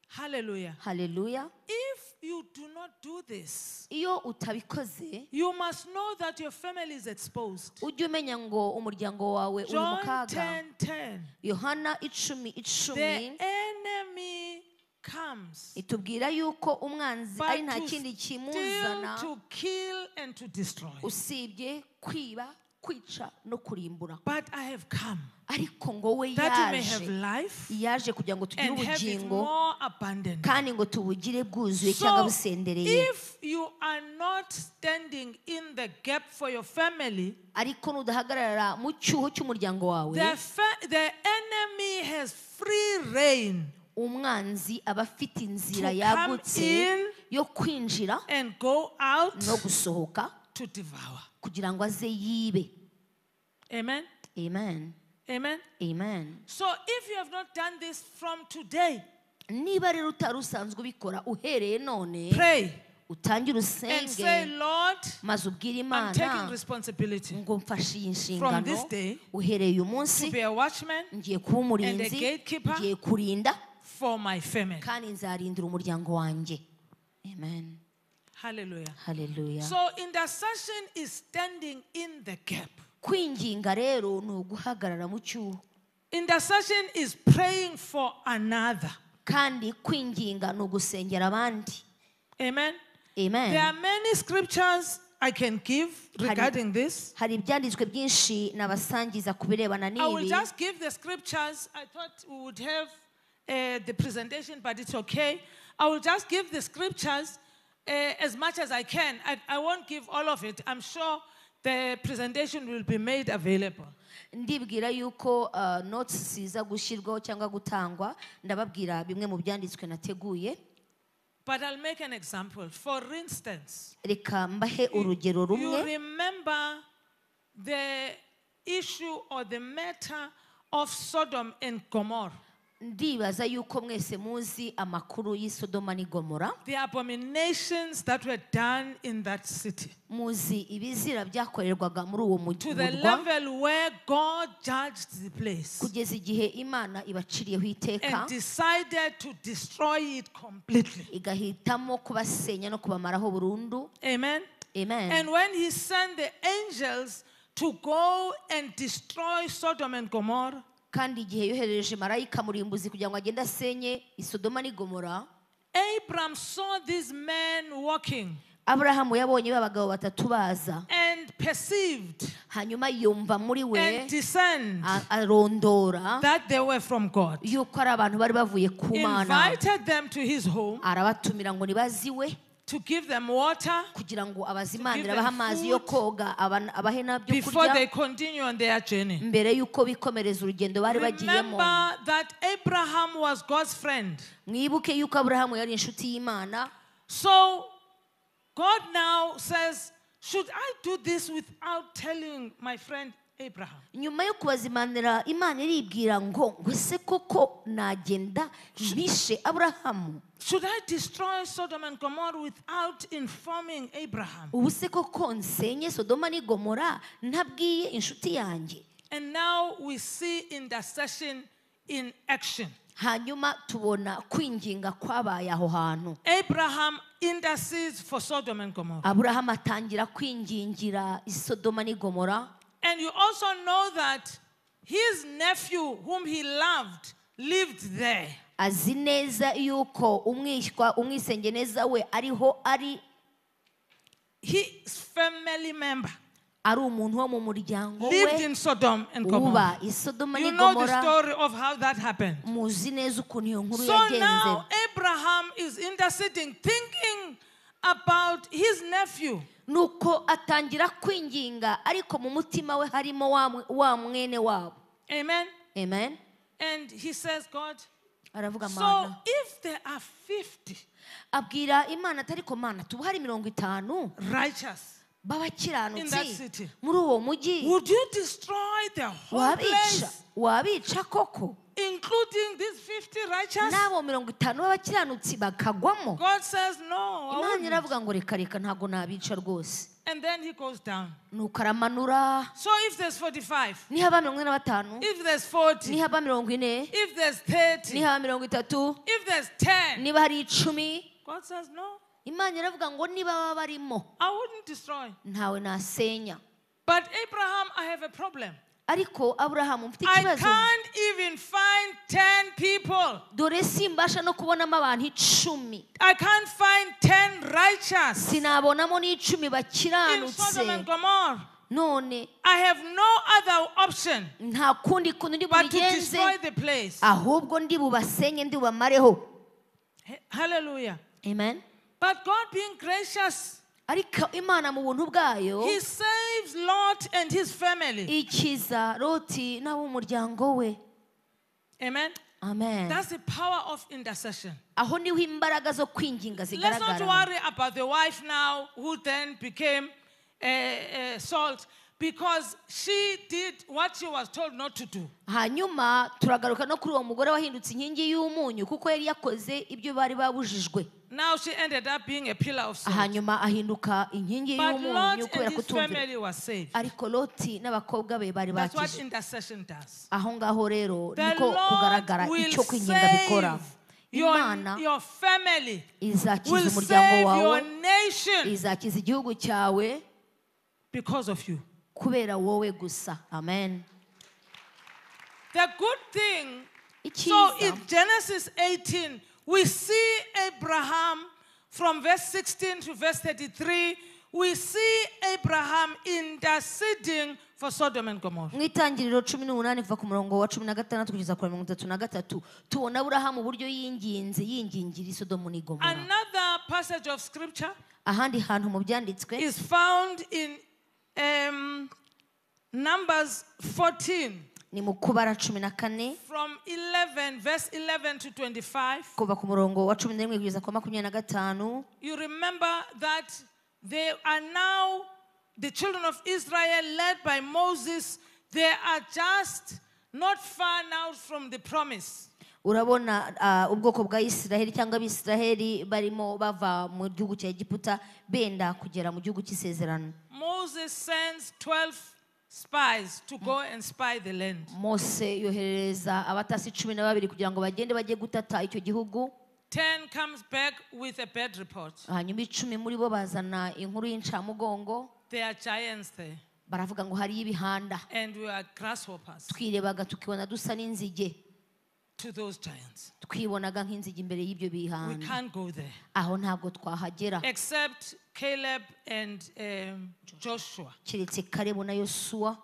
Speaker 1: Hallelujah.
Speaker 2: haleluya
Speaker 1: If you do not do this,
Speaker 2: iyo utabikoze
Speaker 1: you must know that your family is exposed.
Speaker 2: ujye umenya ngo umuryango wawe uri mu
Speaker 1: John
Speaker 2: kaga
Speaker 1: 10 10.
Speaker 2: yohana icumi icumi
Speaker 1: The enemy comes
Speaker 2: itubwira yuko umwanzi
Speaker 1: but
Speaker 2: ari nta
Speaker 1: to
Speaker 2: kindi
Speaker 1: steal,
Speaker 2: kimuzana
Speaker 1: to kill, and to destroy.
Speaker 2: usibye kwiba kwica no kurimbura
Speaker 1: But I have come
Speaker 2: ariko ngo we
Speaker 1: that you may have
Speaker 2: yaje
Speaker 1: life
Speaker 2: yaje kugira ngo tugire
Speaker 1: and have it
Speaker 2: ubugingo
Speaker 1: more abundant.
Speaker 2: kandi ngo tubugire bwuzuye
Speaker 1: So,
Speaker 2: cyangwa busendereye
Speaker 1: if you are not standing in the gap for your family,
Speaker 2: ariko nudahagarara mu cyuho cy'umuryango wawe
Speaker 1: the, fa- the enemy has free reign
Speaker 2: umwanzi aba afite inzira
Speaker 1: To come
Speaker 2: yagutse
Speaker 1: in
Speaker 2: yo kwinjira
Speaker 1: and go out
Speaker 2: no gusohoka
Speaker 1: to devour.
Speaker 2: kugira ngo aze yibe
Speaker 1: Amen.
Speaker 2: amen
Speaker 1: Amen.
Speaker 2: amen
Speaker 1: So if you have not done this from today,
Speaker 2: niba rero utari usanzwe ubikora uhereye none
Speaker 1: pray
Speaker 2: utangire
Speaker 1: and say,
Speaker 2: usenge
Speaker 1: Lord,
Speaker 2: maze ubwire
Speaker 1: I'm taking
Speaker 2: imana
Speaker 1: responsibility
Speaker 2: ngo mfashe iyi nshingano
Speaker 1: this day
Speaker 2: uhereye uyu
Speaker 1: to
Speaker 2: munsi
Speaker 1: be a watchman
Speaker 2: ngiye kuba umurinzi
Speaker 1: gatekeeper.
Speaker 2: ngiye kurinda
Speaker 1: for my family.
Speaker 2: kandi nzarindira umuryango wanjye amen
Speaker 1: Hallelujah.
Speaker 2: haleluya
Speaker 1: So intercession is standing in the gap.
Speaker 2: kwinginga rero ni uguhagarara mu cyuho
Speaker 1: Intercession is praying for another.
Speaker 2: kandi kwinginga ni ugusengera abandi
Speaker 1: Amen. There
Speaker 2: amen
Speaker 1: are many scriptures I can give regarding this.
Speaker 2: hari ibyanditswe byinshi nabasangiza ku birebana
Speaker 1: I will
Speaker 2: n'ibi
Speaker 1: just give the scriptures. I thought we would have uh, the presentation, but it's okay. I will just give the scriptures uh, as much as I can. I, I won't give all of it. I'm sure the presentation will be made available.
Speaker 2: ndibwira yuko uh, notes ziza gushyirwaho cyangwa gutangwa ndababwira bimwe mu byanditswe nateguye
Speaker 1: But I'll make an example. For instance,
Speaker 2: reka mbahe urugero
Speaker 1: you
Speaker 2: rumwe
Speaker 1: remember the issue or the matter of Sodom and Gomorrah,
Speaker 2: ndibaza yuko mwese muzi amakuru y'i sodoma n'i gomora
Speaker 1: the abominations that were done in that city,
Speaker 2: muzi ibizira byakorerwaga muri uwo
Speaker 1: to the
Speaker 2: murwa
Speaker 1: level where God judged the place
Speaker 2: kugeza igihe imana ibaciriyeho iteka
Speaker 1: and decided to destroy it completely.
Speaker 2: igahitamo kubasenya no kubamaraho burundu
Speaker 1: Amen.
Speaker 2: amen
Speaker 1: And when he sent the angels to go and destroy Sodom and Gomorrah,
Speaker 2: kandi igihe yohereje marayika murimbuzi kugira ngo agende asenye isodoma n'igomora
Speaker 1: Abram saw these men walking.
Speaker 2: aburahamu yabonye ba bagabo batatu baza
Speaker 1: and perceived
Speaker 2: hanyuma yumva muri we
Speaker 1: and discerned
Speaker 2: a- arondora
Speaker 1: that they were from God.
Speaker 2: yuko ari abantu bari bavuye ku mana
Speaker 1: Invited them to his home
Speaker 2: arabatumira ngo nibaziwe
Speaker 1: to give them water
Speaker 2: kugira ngo
Speaker 1: To
Speaker 2: abazimanire
Speaker 1: give them
Speaker 2: abahe amazi yo
Speaker 1: food.
Speaker 2: koga aba- abahe n'abyo
Speaker 1: before they
Speaker 2: kurya
Speaker 1: continue on their journey.
Speaker 2: mbere y'uko bikomereza urugendo bari bagiyemo
Speaker 1: Remember that Abraham was God's friend.
Speaker 2: mwibuke yuko aburahamu yari inshuti y'imana
Speaker 1: So God now says, Should I do this without telling my friend Abraham?
Speaker 2: nyuma yo kubazimanira imana iribwira ngo ngo ese koko nagenda mpishe aburahamu
Speaker 1: Should I destroy Sodom and Gomorrah without informing Abraham?
Speaker 2: ubu se koko nsenye sodoma n'i gomora ntabwiye inshuti yanjye
Speaker 1: And now we see intercession in action.
Speaker 2: hanyuma tubona kwinginga kwabaye aho hantu
Speaker 1: Abraham intercedes for Sodom and Gomorrah.
Speaker 2: aburahamu atangira kwingingira i sodoma n'i gomora
Speaker 1: And you also know that his nephew, whom he loved, lived there.
Speaker 2: azi neza yuko umwishywa umwisengeneza we ariho ari
Speaker 1: His family member
Speaker 2: ari umuntu wo mu muryango
Speaker 1: lived
Speaker 2: we
Speaker 1: in Sodom and Gomorrah.
Speaker 2: uba i sodoma n'i
Speaker 1: You know the
Speaker 2: gomora
Speaker 1: story of how that happened.
Speaker 2: muzi neza ukuntu iyo nkuru
Speaker 1: So
Speaker 2: yagenze
Speaker 1: now Abraham is interceding, thinking about his nephew.
Speaker 2: nuko atangira kwinginga ariko mu mutima we harimo wa mwe- wa mwene wabo
Speaker 1: Amen.
Speaker 2: amen
Speaker 1: And he says, God,
Speaker 2: aravuga
Speaker 1: so
Speaker 2: mana
Speaker 1: if there are 50
Speaker 2: abwira imana atari ko mana tuba hari mirongo itanu
Speaker 1: righteous, In that city.
Speaker 2: b'abakiranutsi muri uwo mujyi
Speaker 1: would you destroy the whole
Speaker 2: wabica
Speaker 1: place,
Speaker 2: wabica koko
Speaker 1: including these 50 righteous?
Speaker 2: n'abo mirongo itanu b'abakiranutsi bakagwamo
Speaker 1: God says, No. I
Speaker 2: imana
Speaker 1: wouldn't."
Speaker 2: iravuga ngo reka reka ntabwo nabica rwose
Speaker 1: And then he goes down.
Speaker 2: nuko aramanura
Speaker 1: So if there's 45,
Speaker 2: nihaba mirongo ine na batanu
Speaker 1: if there's 40,
Speaker 2: nihaba mirongo ine
Speaker 1: if there's 30,
Speaker 2: nihaba mirongo itatu
Speaker 1: if there's 10,
Speaker 2: niba hari icumi
Speaker 1: God says, No,
Speaker 2: imana iravuga ngo niba baba barimo
Speaker 1: I wouldn't destroy.
Speaker 2: ntawe nasenya
Speaker 1: But Abraham, I have a problem.
Speaker 2: ariko aburahamu mfite
Speaker 1: I
Speaker 2: ikibazo
Speaker 1: can't even find 10 people.
Speaker 2: dore simbasha no kubonamo abantu icumi
Speaker 1: I can't find 10 righteous
Speaker 2: sinabonamo n'icumi
Speaker 1: in Sodom and
Speaker 2: bakiranutse
Speaker 1: Gomorrah.
Speaker 2: none
Speaker 1: I have no other option
Speaker 2: nta kundi kuntu ndi
Speaker 1: but to
Speaker 2: bubigenze
Speaker 1: destroy the place.
Speaker 2: ahubwo ndi bubasenye ndi bubamareho
Speaker 1: He- Hallelujah.
Speaker 2: amen
Speaker 1: But God being gracious,
Speaker 2: ariko imana mu buntu bwayo
Speaker 1: He saves Lot and his family.
Speaker 2: ikiza loti n'ab'umuryango we
Speaker 1: Amen.
Speaker 2: amen
Speaker 1: That's the power of intercession.
Speaker 2: aho niho imbaraga zo kwinginga
Speaker 1: Let's not
Speaker 2: zigaragara
Speaker 1: worry about the wife now who then became uh, uh, salt because she did what she was told not to do.
Speaker 2: hanyuma turagaruka no kuri uwo mugore wahindutse inkingi y'umunyu kuko yari yakoze ibyo bari babujijwe
Speaker 1: Now she ended up being a pillar of salt.
Speaker 2: hanyuma ahinduka inkingi
Speaker 1: But Lot
Speaker 2: y'umunyu
Speaker 1: and
Speaker 2: kubera
Speaker 1: his
Speaker 2: kutumvira
Speaker 1: family were saved.
Speaker 2: ariko loti n'abakobwa be bari
Speaker 1: That's what
Speaker 2: bakije
Speaker 1: intercession does.
Speaker 2: aho ngaho rero
Speaker 1: The
Speaker 2: niko kugaragara
Speaker 1: Lord will
Speaker 2: icyo kwinginga bikora
Speaker 1: save your,
Speaker 2: imana
Speaker 1: your family, will
Speaker 2: izakiza umuryango
Speaker 1: save
Speaker 2: wawe
Speaker 1: your nation
Speaker 2: izakiza igihugu cyawe
Speaker 1: because of you.
Speaker 2: kubera wowe gusa amen
Speaker 1: The good thing, so in
Speaker 2: icyiza
Speaker 1: Genesis 18, we see Abraham from verse 16 to verse 33. We see Abraham interceding for Sodom and Gomorrah.
Speaker 2: mu itangiriro cumi n'umunani kuva ku murongo wa cumi na gatandatu kugeza ku wa mirongo itatu na gatatu tubona aburahamu uburyo yinginze yingingira isodomu n'i gomora
Speaker 1: Another passage of scripture
Speaker 2: ahandi hantu mu byanditswe
Speaker 1: is found in um, Numbers 14,
Speaker 2: ni mu kubara cumi na kane
Speaker 1: from 11, verse 11 to 25.
Speaker 2: kuva ku murongo wa cumi na rimwe kugeza ku wa makumyabiri na gatanu
Speaker 1: You remember that they are now the children of Israel led by Moses. They are just not far now from the promise.
Speaker 2: urabona ah, ubwoko bwa isiraheli cyangwa abisiraheli barimo bava mu gihugu cya egiputa benda kugera mu gihugu cy'isezerano
Speaker 1: Moses sends 12 spies to go and spy the land.
Speaker 2: mose yoherereza abatasi cumi na babiri kugira ngo bagende bajye gutata icyo gihugu
Speaker 1: 10 comes back with a bad report.
Speaker 2: hanyuma icumi muri bo bazana inkuru y'incamugongo
Speaker 1: There are giants there,
Speaker 2: baravuga ngo hariyo ibihanda
Speaker 1: and we are grasshoppers.
Speaker 2: twirebaga tukibona dusa n'inzige
Speaker 1: to those giants.
Speaker 2: twibonaga nk'inzige imbere y'ibyo
Speaker 1: We
Speaker 2: bihano
Speaker 1: can't go there.
Speaker 2: aho ntabwo twahagera
Speaker 1: Except Caleb and um, Joshua,
Speaker 2: keretse karebu na yosuwa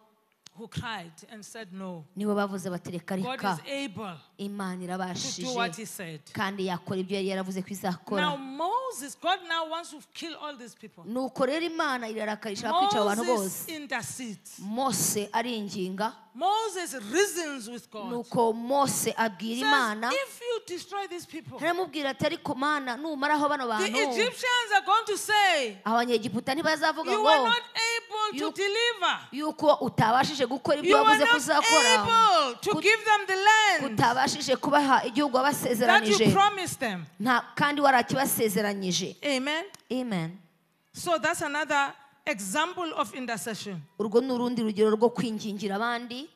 Speaker 1: who cried and said, No,
Speaker 2: nibo bavuze bati reka
Speaker 1: God
Speaker 2: reka
Speaker 1: is able
Speaker 2: imana
Speaker 1: to do what He
Speaker 2: irabashije
Speaker 1: said.
Speaker 2: kandi yakora ibyo yari yaravuze ko izakora
Speaker 1: Now, Moses, God now wants to kill all these people.
Speaker 2: nuko rero imana irarakaye ishaka kwica abo bantu bose
Speaker 1: Moses intercedes.
Speaker 2: mose aringinga
Speaker 1: Moses reasons with God.
Speaker 2: nuko mose abwira
Speaker 1: Says,
Speaker 2: imana
Speaker 1: if you destroy these people, the
Speaker 2: aramubwira ati ariko mana numaraho bano bantu
Speaker 1: Egyptians are going to say,
Speaker 2: abanyegiputa ntibazavuga
Speaker 1: You
Speaker 2: ngo
Speaker 1: were not able to
Speaker 2: You-
Speaker 1: deliver.
Speaker 2: yuko utabashije gukora ibyo
Speaker 1: You were
Speaker 2: wavuze ko
Speaker 1: not
Speaker 2: uzakora
Speaker 1: able to
Speaker 2: Kut-
Speaker 1: give them the land
Speaker 2: utabashije kubaha igihugu
Speaker 1: that
Speaker 2: wabasezeranije
Speaker 1: you promised them.
Speaker 2: nta kandi warakibasezeranyije
Speaker 1: Amen.
Speaker 2: amen
Speaker 1: So that's another example of intercession.
Speaker 2: urwo ni urundi rugero rwo kwingingira abandi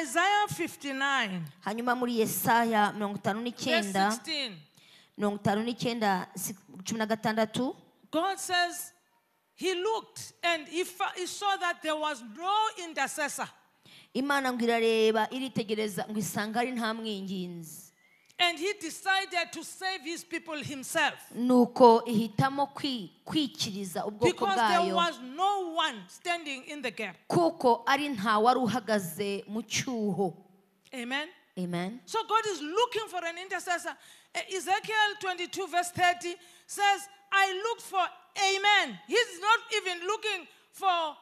Speaker 1: Isaiah 59,
Speaker 2: hanyuma muri yesaya mirongo itanu
Speaker 1: verse
Speaker 2: n'icyenda
Speaker 1: 16.
Speaker 2: mirongo itanu n'icyenda si- cumi na gatandatu
Speaker 1: God says, He looked and he, fa- he saw that there was no intercessor.
Speaker 2: imana ngo irareba iritegereza ngo isanga ari nta mwinginzi
Speaker 1: And he decided to save his people himself
Speaker 2: nuko ihitamo kwi- kwikiriza ubwoko
Speaker 1: because there
Speaker 2: bwayo
Speaker 1: was no one standing in the gap.
Speaker 2: kuko ari nta wari uhagaze mu cyuho
Speaker 1: Amen.
Speaker 2: amen
Speaker 1: So God is looking for an intercessor. E- Ezekiel 22, verse 30 says, I looked for Amen. He's not even looking for a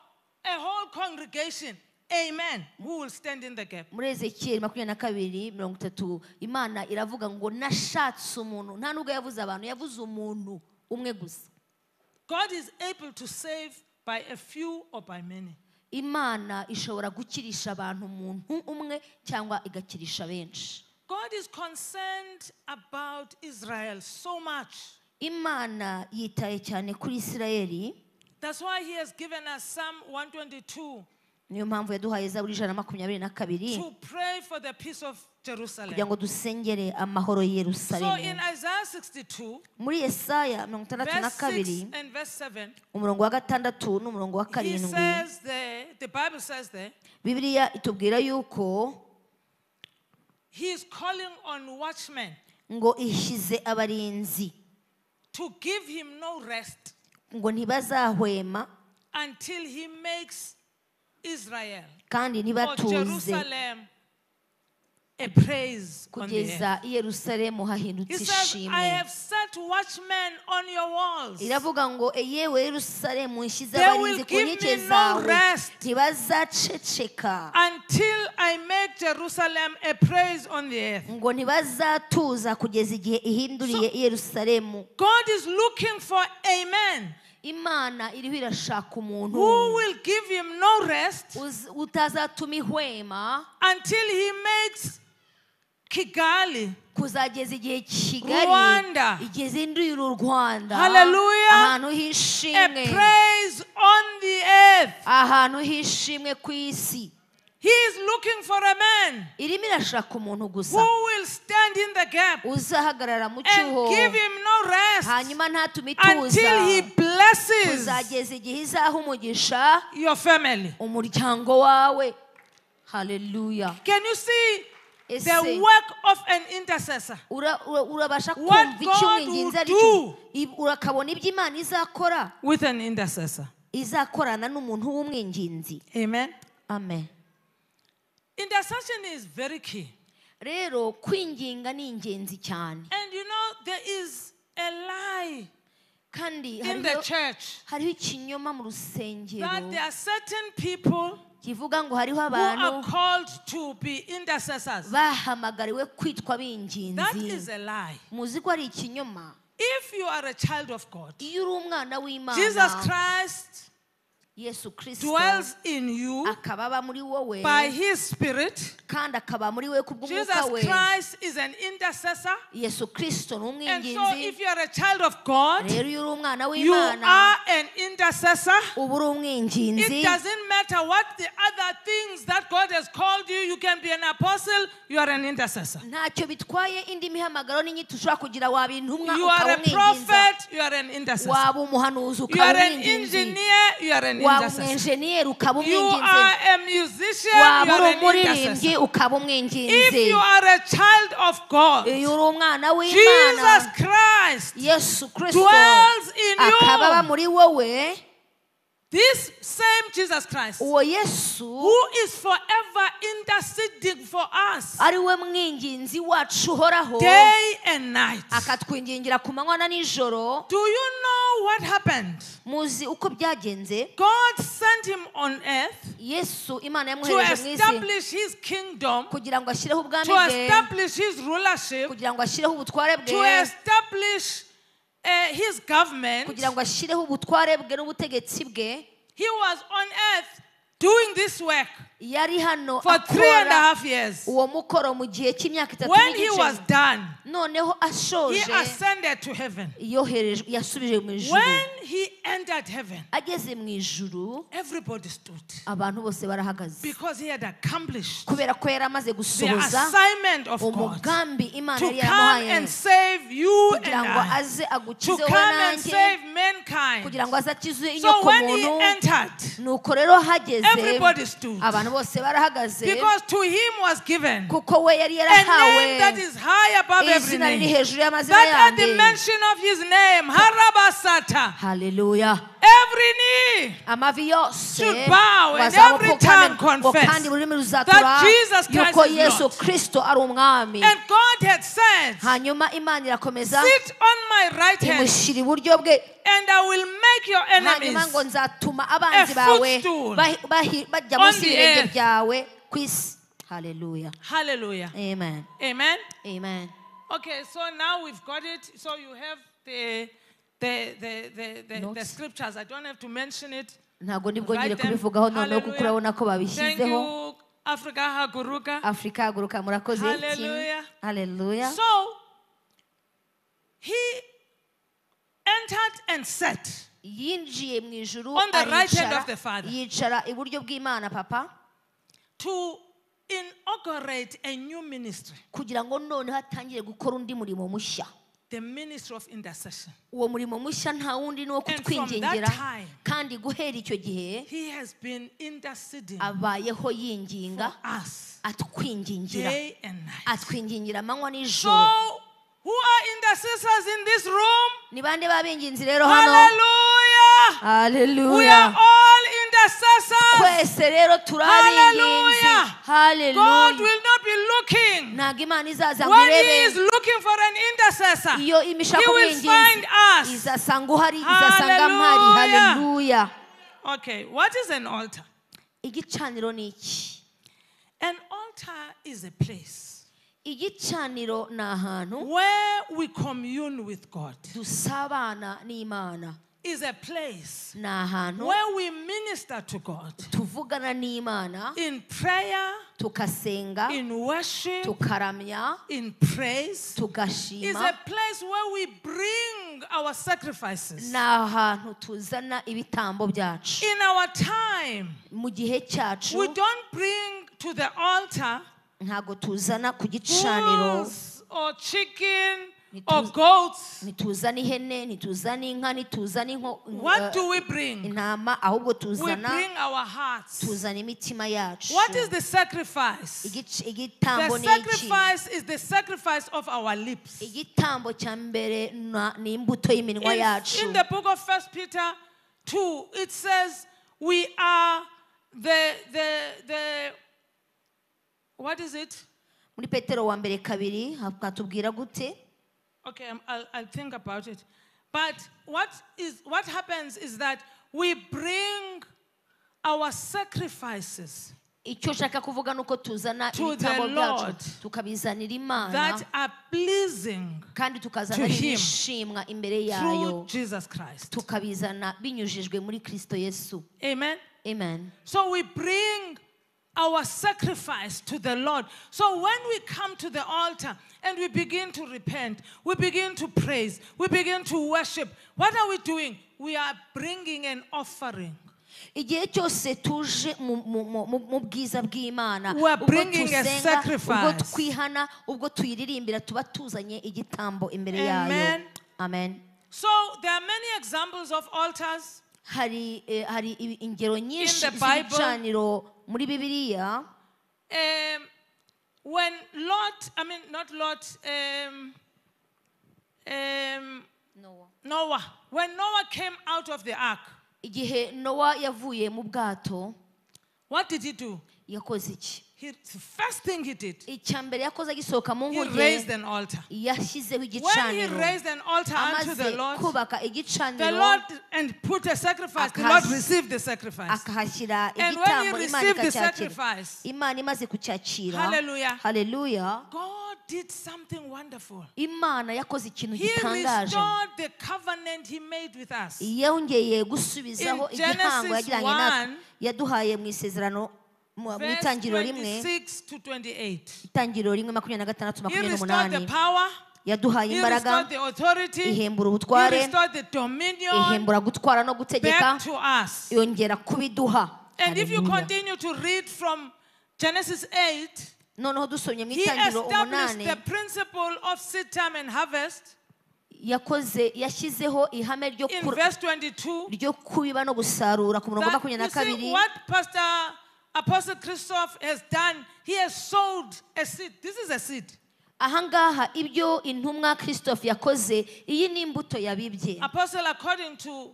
Speaker 1: whole congregation. Amen. Who will stand in the gap?
Speaker 2: muri ezekiyeli makumyabiri na kabiri mirongo itatu imana iravuga ngo nashatse umuntu nta nubwo yavuze abantu yavuze umuntu umwe gusa
Speaker 1: God is able to save by a few or by many.
Speaker 2: imana ishobora gukirisha abantu umuntu umwe cyangwa igakirisha benshi
Speaker 1: God is concerned about Israel so much.
Speaker 2: imana yitaye cyane kuri isirayeli
Speaker 1: That's why He has given us Psalm 122
Speaker 2: niyo mpamvu yaduhaye zaburi ijana na makumyabiri na kabiri
Speaker 1: to pray for the peace of
Speaker 2: kugira
Speaker 1: Jerusalem.
Speaker 2: ngo dusengere amahoro i
Speaker 1: So in
Speaker 2: yerusalemu
Speaker 1: Isaiah 62,
Speaker 2: muri yesaya mirongo itandatu na
Speaker 1: verse 6
Speaker 2: kabiri
Speaker 1: and verse 7,
Speaker 2: umurongo wa gatandatu n'umurongo wa
Speaker 1: he
Speaker 2: karindwi
Speaker 1: says there, the Bible says there,
Speaker 2: bibiliya itubwira yuko
Speaker 1: he is calling on watchmen
Speaker 2: ngo ishyize abarinzi
Speaker 1: to give him no rest
Speaker 2: ngo ntibazahwema
Speaker 1: until he makes Israel
Speaker 2: kandi
Speaker 1: or
Speaker 2: ntibatuze
Speaker 1: Jerusalem a praise on the earth.
Speaker 2: kugeza i yerusalemu
Speaker 1: He
Speaker 2: hahindutse
Speaker 1: says, I
Speaker 2: ishimwe
Speaker 1: have set watchmen on your walls.
Speaker 2: iravuga ngo eyewe yerusalemu nshyize
Speaker 1: They
Speaker 2: abarinzi
Speaker 1: will
Speaker 2: ku
Speaker 1: give
Speaker 2: nkike
Speaker 1: me no
Speaker 2: zawe
Speaker 1: rest.
Speaker 2: ntibazaceceka
Speaker 1: Until I make Jerusalem a praise on the earth.
Speaker 2: ngo ntibazatuza kugeza igihe ihinduriye i yerusalemu
Speaker 1: God is looking for a man
Speaker 2: imana iriho irashaka umuntu
Speaker 1: who will give him no rest
Speaker 2: uz- utazatuma ihwema
Speaker 1: until he makes Kigali.
Speaker 2: kuzageza igihe kigali
Speaker 1: Rwanda.
Speaker 2: igezinduye uru rwanda
Speaker 1: Hallelujah.
Speaker 2: ahantu
Speaker 1: A
Speaker 2: h'ishimwe
Speaker 1: praise on the earth.
Speaker 2: ahantu h'ishimwe ku isi
Speaker 1: He is looking for a man
Speaker 2: irimo irashaka umuntu gusa
Speaker 1: who will stand in the gap
Speaker 2: uzahagarara mu cyuho
Speaker 1: and give him no rest
Speaker 2: hanyuma ntatume ituza
Speaker 1: until he blesses
Speaker 2: kuzageza igihe izaha umugisha
Speaker 1: your family.
Speaker 2: umuryango wawe haleluya
Speaker 1: Can you see
Speaker 2: ese
Speaker 1: the work of an intercessor?
Speaker 2: ura- ura- urabasha
Speaker 1: What
Speaker 2: kumva icyo
Speaker 1: God will
Speaker 2: umwinginzi ari cyo
Speaker 1: do.
Speaker 2: i- urakabona ibyo imana izakora
Speaker 1: With an intercessor.
Speaker 2: izakorana n'umuntu w'umwinginzi
Speaker 1: Amen.
Speaker 2: amen
Speaker 1: Intercession is very key.
Speaker 2: rero kwinginga ni ingenzi cyane
Speaker 1: And you know, there is a lie
Speaker 2: kandi
Speaker 1: in the
Speaker 2: hariho
Speaker 1: church
Speaker 2: hariho ikinyoma mu
Speaker 1: that there
Speaker 2: rusengero
Speaker 1: are certain people
Speaker 2: kivuga ngo hariho
Speaker 1: who are
Speaker 2: abantu
Speaker 1: called to be intercessors.
Speaker 2: bahamagariwe kwitwa
Speaker 1: That is
Speaker 2: b'inginzi
Speaker 1: a lie.
Speaker 2: muzi ko ari ikinyoma
Speaker 1: If you are a child of God,
Speaker 2: iyo uri umwana
Speaker 1: Jesus
Speaker 2: w'imana
Speaker 1: Christ
Speaker 2: yesu kirisito
Speaker 1: dwells in you
Speaker 2: akaba aba muri wowe
Speaker 1: by his spirit.
Speaker 2: kandi akaba muri we kubw'umwuka
Speaker 1: Jesus
Speaker 2: we
Speaker 1: Christ is an intercessor.
Speaker 2: yesu kirisito ni
Speaker 1: And so,
Speaker 2: umwinginzi
Speaker 1: if you are a child of God,
Speaker 2: rero iyo uri umwana
Speaker 1: you
Speaker 2: w'imana
Speaker 1: are an intercessor.
Speaker 2: uba uri
Speaker 1: It
Speaker 2: umwinginzi
Speaker 1: doesn't matter what the other things that God has called you. You can be an apostle, you are an intercessor.
Speaker 2: ntacyo bitwaye indi mihamagaro n'inyito ushobora kugira waba intumwa
Speaker 1: You
Speaker 2: ukaba
Speaker 1: are a
Speaker 2: umwinginza
Speaker 1: prophet, you are an intercessor.
Speaker 2: waba umuhanuzi
Speaker 1: You are
Speaker 2: ukaba
Speaker 1: an
Speaker 2: umwinginzi
Speaker 1: engineer, you are an
Speaker 2: waba
Speaker 1: intercessor.
Speaker 2: umwenjeniyeri ukaba
Speaker 1: You
Speaker 2: umwinginzi
Speaker 1: are a musician, you
Speaker 2: waba
Speaker 1: are
Speaker 2: uri
Speaker 1: an
Speaker 2: umuririmbyi
Speaker 1: intercessor.
Speaker 2: ukaba umwinginzi
Speaker 1: If you are a child of God,
Speaker 2: iyo uri umwana w'imana
Speaker 1: Jesus Christ
Speaker 2: yesu kirisito
Speaker 1: dwells in
Speaker 2: akaba aba
Speaker 1: you.
Speaker 2: muri wowe
Speaker 1: This same Jesus Christ,
Speaker 2: uwo yesu
Speaker 1: who is forever interceding for us
Speaker 2: ari we mwinginzi wacu uhoraho
Speaker 1: day and night.
Speaker 2: akatwingingira ku manywa na nijoro
Speaker 1: Do you know what happened?
Speaker 2: muzi uko byagenze
Speaker 1: God sent him on earth
Speaker 2: yesu imana
Speaker 1: to
Speaker 2: yamwohereje mu isi
Speaker 1: establish his kingdom,
Speaker 2: kugira ngo ashyireho ubwami
Speaker 1: to
Speaker 2: bwe
Speaker 1: establish his rulership,
Speaker 2: kugira ngo ashyireho ubutware
Speaker 1: to
Speaker 2: bwe
Speaker 1: establish uh, his government.
Speaker 2: kugira ngo ashyireho ubutware bwe n'ubutegetsi bwe
Speaker 1: He was on earth doing this work
Speaker 2: yari hano
Speaker 1: for three and a
Speaker 2: akora
Speaker 1: half years.
Speaker 2: uwo mukoro mu gihe cy'imyaka itatu
Speaker 1: When he was
Speaker 2: n'igice
Speaker 1: done,
Speaker 2: noneho
Speaker 1: he
Speaker 2: ashoje
Speaker 1: ascended to heaven.
Speaker 2: yoherejwe yasubije mu ijuru
Speaker 1: When he entered heaven,
Speaker 2: ageze mu ijuru
Speaker 1: everybody stood
Speaker 2: abantu bose barahagaze
Speaker 1: because he had accomplished
Speaker 2: kubera ko yari amaze
Speaker 1: the
Speaker 2: gusohoza
Speaker 1: assignment of God
Speaker 2: umugambi imana
Speaker 1: to come
Speaker 2: yari yaramuhaye
Speaker 1: and save you and
Speaker 2: kugira ngo
Speaker 1: I,
Speaker 2: aze
Speaker 1: to
Speaker 2: agukize wowe
Speaker 1: come and
Speaker 2: nanjye
Speaker 1: save mankind.
Speaker 2: kugira ngo aze akize
Speaker 1: So when he
Speaker 2: inyokomuntu
Speaker 1: entered,
Speaker 2: nuko rero hageze
Speaker 1: everybody stood
Speaker 2: abantu bose barahagaze
Speaker 1: because to him was given
Speaker 2: kuko we yari
Speaker 1: a name that
Speaker 2: yarahawe
Speaker 1: is high above every
Speaker 2: izina riri
Speaker 1: name.
Speaker 2: hejuru y'amazina
Speaker 1: That at
Speaker 2: yandi
Speaker 1: the mention of his name, Harabasata,
Speaker 2: haleluya
Speaker 1: every knee
Speaker 2: amavi yose
Speaker 1: Should bow and every
Speaker 2: bazamupfukamira,
Speaker 1: tongue
Speaker 2: ngo
Speaker 1: confess
Speaker 2: kandi ururimi ruzatura
Speaker 1: that Jesus Christ
Speaker 2: yuko
Speaker 1: is
Speaker 2: yesu
Speaker 1: Lord.
Speaker 2: kirisito ari umwami
Speaker 1: and God had said,
Speaker 2: hanyuma imana irakomeza
Speaker 1: Sit on my right hand,
Speaker 2: imushyira iburyo bwe
Speaker 1: and I will make your
Speaker 2: hanyuma ngo
Speaker 1: enemies
Speaker 2: nzatuma abanzi
Speaker 1: A
Speaker 2: bawe
Speaker 1: footstool
Speaker 2: bahi- bahi- bajya
Speaker 1: on
Speaker 2: munsi
Speaker 1: the
Speaker 2: y'ibirenge
Speaker 1: earth.
Speaker 2: byawe ku isi haleluya
Speaker 1: Hallelujah.
Speaker 2: amen
Speaker 1: Amen.
Speaker 2: amen
Speaker 1: Okay, so now we've got it. So you have the the the the, the, the
Speaker 2: Notes.
Speaker 1: scriptures. I don't have to mention it.
Speaker 2: ntabwo
Speaker 1: Write them.
Speaker 2: nibwongere kubivugaho noneho kuko
Speaker 1: Hallelujah.
Speaker 2: urabona ko
Speaker 1: Thank
Speaker 2: babishyizeho
Speaker 1: you, Africa Haguruka.
Speaker 2: afurika haguruka murakoze
Speaker 1: Hallelujah.
Speaker 2: haleluya
Speaker 1: So he entered and sat.
Speaker 2: yinjiye mu ijuru
Speaker 1: On the right hand
Speaker 2: aricara,
Speaker 1: of the Father.
Speaker 2: yicara iburyo bw'imana papa
Speaker 1: to inaugurate a new ministry,
Speaker 2: kugira ngo noneho atangire gukora undi murimo mushya
Speaker 1: the ministry of intercession.
Speaker 2: uwo murimo mushya nta wundi ni uwo
Speaker 1: from that
Speaker 2: kutwingingira
Speaker 1: time,
Speaker 2: kandi guhera icyo gihe
Speaker 1: He has been interceding
Speaker 2: abayeho yinginga
Speaker 1: for us
Speaker 2: atwingingira
Speaker 1: day and night.
Speaker 2: atwingingira amanywa
Speaker 1: So,
Speaker 2: n'ijoro
Speaker 1: who are intercessors in this room?
Speaker 2: ni bande b'abenginzi rero hano
Speaker 1: Hallelujah! We are
Speaker 2: haleluya
Speaker 1: all intercessors.
Speaker 2: twese rero turaringinzi
Speaker 1: Hallelujah. God
Speaker 2: haleluya
Speaker 1: will not be looking.
Speaker 2: ntabwo imana izaza ngo
Speaker 1: When He is
Speaker 2: irebe
Speaker 1: looking for an intercessor,
Speaker 2: iyo imishaka
Speaker 1: He will
Speaker 2: umwinginzi
Speaker 1: find us.
Speaker 2: izasanga uhari izasanga mpari
Speaker 1: Hallelujah.
Speaker 2: haleluya
Speaker 1: okay, what is an altar?
Speaker 2: igicaniro ni iki
Speaker 1: An altar is a place
Speaker 2: igicaniro ni ahantu
Speaker 1: where we commune with God,
Speaker 2: dusabana n'imana
Speaker 1: is a place
Speaker 2: ni ahantu
Speaker 1: where we minister to God
Speaker 2: tuvugana n'imana
Speaker 1: in prayer,
Speaker 2: tukasenga
Speaker 1: in worship,
Speaker 2: tukaramya
Speaker 1: in praise. Is
Speaker 2: tugashima
Speaker 1: a place where we bring our sacrifices
Speaker 2: ni ahantu tuzana ibitambo byacu
Speaker 1: in our time.
Speaker 2: mu gihe
Speaker 1: We
Speaker 2: cyacu
Speaker 1: don't bring to the altar
Speaker 2: ntabwo tuzana ku gicaniro
Speaker 1: bulls or chicken
Speaker 2: Ni
Speaker 1: or
Speaker 2: tuz-
Speaker 1: goats.
Speaker 2: ntituzana ihene ntituzana inka ntituzana inko-
Speaker 1: What
Speaker 2: eh,
Speaker 1: do we bring?
Speaker 2: intama ahubwo
Speaker 1: We
Speaker 2: tuzana
Speaker 1: bring our hearts.
Speaker 2: tuzana imitima yacu
Speaker 1: What is the sacrifice?
Speaker 2: Igic-
Speaker 1: The
Speaker 2: igitambo ni iki
Speaker 1: sacrifice is the sacrifice of our lips.
Speaker 2: igitambo cya mbere na- ni imbuto
Speaker 1: In,
Speaker 2: y'iminwa yacu
Speaker 1: in the book of First Peter 2, it says we are the the the what is it?
Speaker 2: muri petero wa mbere kabiri hatubwira gute
Speaker 1: Okay, I'm- I'll, I'll think about it. But what is what happens is that we bring our sacrifices
Speaker 2: icyo nshaka kuvuga ni uko tuzana
Speaker 1: To the
Speaker 2: ibitambo byacu
Speaker 1: Lord.
Speaker 2: tukabizanira
Speaker 1: that
Speaker 2: imana
Speaker 1: are pleasing
Speaker 2: kandi tukazana
Speaker 1: to Him.
Speaker 2: n'ibishimwa imbere
Speaker 1: through
Speaker 2: yayo
Speaker 1: Jesus Christ.
Speaker 2: tukabizana binyujijwe muri kristo yesu
Speaker 1: Amen.
Speaker 2: amen
Speaker 1: So we bring our sacrifice to the Lord. So when we come to the altar and we begin to repent, we begin to praise, we begin to worship, what are we doing? We are bringing an offering.
Speaker 2: igihe cyose tuje mu- mu- mu mu- mu bwiza bw'imana
Speaker 1: We are
Speaker 2: ubwo
Speaker 1: bringing a
Speaker 2: tusenga ubwo
Speaker 1: sacrifice.
Speaker 2: twihana ubwo tuyiririmbira tuba tuzanye igitambo imbere
Speaker 1: Amen.
Speaker 2: yayo amen
Speaker 1: So there are many examples of altars.
Speaker 2: hari eh, hari ibi- ingero nyinshi
Speaker 1: the Bible-
Speaker 2: z'ibicaniro muri bibiliya
Speaker 1: Um, when Lot, I mean, not Lot, um, um, Noah, when Noah came out of the ark,
Speaker 2: igihe nowa yavuye mu bwato
Speaker 1: what did he do?
Speaker 2: yakoze iki
Speaker 1: He, the first thing he did,
Speaker 2: icya mbere yakoze agisohoka mu
Speaker 1: he
Speaker 2: nkuge
Speaker 1: raised an altar.
Speaker 2: yashyizeho
Speaker 1: When he
Speaker 2: igicaniro
Speaker 1: raised an altar unto
Speaker 2: amaze
Speaker 1: the Lord,
Speaker 2: kubaka
Speaker 1: the
Speaker 2: igicaniro
Speaker 1: Lord and put a sacrifice, the Lord
Speaker 2: Akas-
Speaker 1: received the sacrifice.
Speaker 2: akahashyira
Speaker 1: And when
Speaker 2: igitambo
Speaker 1: he
Speaker 2: imana
Speaker 1: received the
Speaker 2: ikacyakira
Speaker 1: sacrifice,
Speaker 2: imana imaze kucyakira
Speaker 1: Hallelujah.
Speaker 2: haleluya
Speaker 1: God did something wonderful.
Speaker 2: imana yakoze ikintu
Speaker 1: He
Speaker 2: gitangaje
Speaker 1: restored the covenant he made with us.
Speaker 2: yongeye gusubizaho
Speaker 1: In
Speaker 2: igihango
Speaker 1: Genesis
Speaker 2: yagiranye
Speaker 1: 1,
Speaker 2: natwe yaduhaye mu isezerano mu mu
Speaker 1: Verse
Speaker 2: itangiriro rimwe
Speaker 1: 26 to 28.
Speaker 2: itangiriro rimwe makumyabiri na gatandatu
Speaker 1: He
Speaker 2: makumyabiri
Speaker 1: restored the
Speaker 2: n'umunani
Speaker 1: power.
Speaker 2: yaduhaye
Speaker 1: He
Speaker 2: imbaraga
Speaker 1: restored the authority. He
Speaker 2: ihembura ubutware
Speaker 1: restored the dominion
Speaker 2: ihembura gutwara no gutegeka
Speaker 1: back to us.
Speaker 2: yongera kubiduha
Speaker 1: And if you
Speaker 2: Hallelujah.
Speaker 1: continue to read from Genesis 8,
Speaker 2: noneho dusomye mu
Speaker 1: he
Speaker 2: itangiriro
Speaker 1: established
Speaker 2: umunani
Speaker 1: the principle of seed time and harvest
Speaker 2: yakoze yashyizeho ihame ryo
Speaker 1: in
Speaker 2: kur-
Speaker 1: verse 22.
Speaker 2: ryo kubiba no gusarura ku murongo wa
Speaker 1: That,
Speaker 2: makumyabiri
Speaker 1: you
Speaker 2: na
Speaker 1: see,
Speaker 2: kabiri
Speaker 1: what Pastor Apostle Christoph has done, he has sowed a seed. This is a seed.
Speaker 2: ahangaha ibyo intumwa christophe yakoze iyi ni imbuto yabibye
Speaker 1: Apostle, according to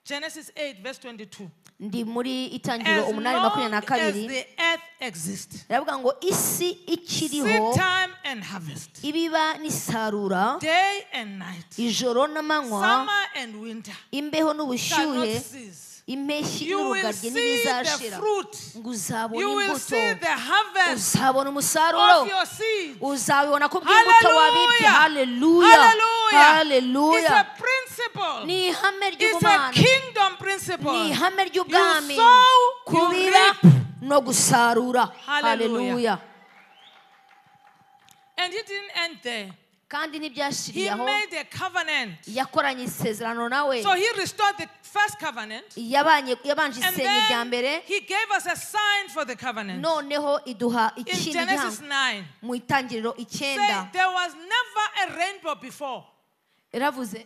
Speaker 1: Genesis 8, verse 22.
Speaker 2: ndi muri itangiriro
Speaker 1: As
Speaker 2: umunani makumyabiri
Speaker 1: long
Speaker 2: na
Speaker 1: as
Speaker 2: kabiri
Speaker 1: the earth exists,
Speaker 2: baravuga ngo isi ikiriho
Speaker 1: seed time and harvest,
Speaker 2: ibiba n'isarura
Speaker 1: day and night,
Speaker 2: ijoro n'amanywa
Speaker 1: summer and winter,
Speaker 2: imbeho
Speaker 1: shall not
Speaker 2: n'ubushyuhe
Speaker 1: cease.
Speaker 2: impeshyi
Speaker 1: You will
Speaker 2: n'urugaryi
Speaker 1: see the
Speaker 2: ntibizashira
Speaker 1: fruit.
Speaker 2: ngo uzabona
Speaker 1: You will
Speaker 2: imbuto
Speaker 1: see the harvest
Speaker 2: uzabona umusaruro
Speaker 1: of your seed.
Speaker 2: uzabibona ku bw'imbuto wabibye haleluya
Speaker 1: It's
Speaker 2: haleluya
Speaker 1: a principle.
Speaker 2: ni ihame
Speaker 1: It's a
Speaker 2: ry'ubumana
Speaker 1: kingdom principle.
Speaker 2: ni ihame ry'ubwami
Speaker 1: You sow, you
Speaker 2: kubiba
Speaker 1: reap.
Speaker 2: no gusarura
Speaker 1: Hallelujah.
Speaker 2: haleluya
Speaker 1: And he didn't end there.
Speaker 2: kandi
Speaker 1: He
Speaker 2: ntibyashiriye aho
Speaker 1: made a covenant.
Speaker 2: yakoranye isezerano nawe
Speaker 1: So he restored the first covenant.
Speaker 2: yabanye yabanje
Speaker 1: And
Speaker 2: isenge rya mbere
Speaker 1: then he gave us a sign for the covenant.
Speaker 2: noneho iduha
Speaker 1: In
Speaker 2: ikindi
Speaker 1: Genesis
Speaker 2: gihango
Speaker 1: 9,
Speaker 2: mu itangiriro
Speaker 1: say,
Speaker 2: icyenda
Speaker 1: there was never a rainbow before.
Speaker 2: yaravuze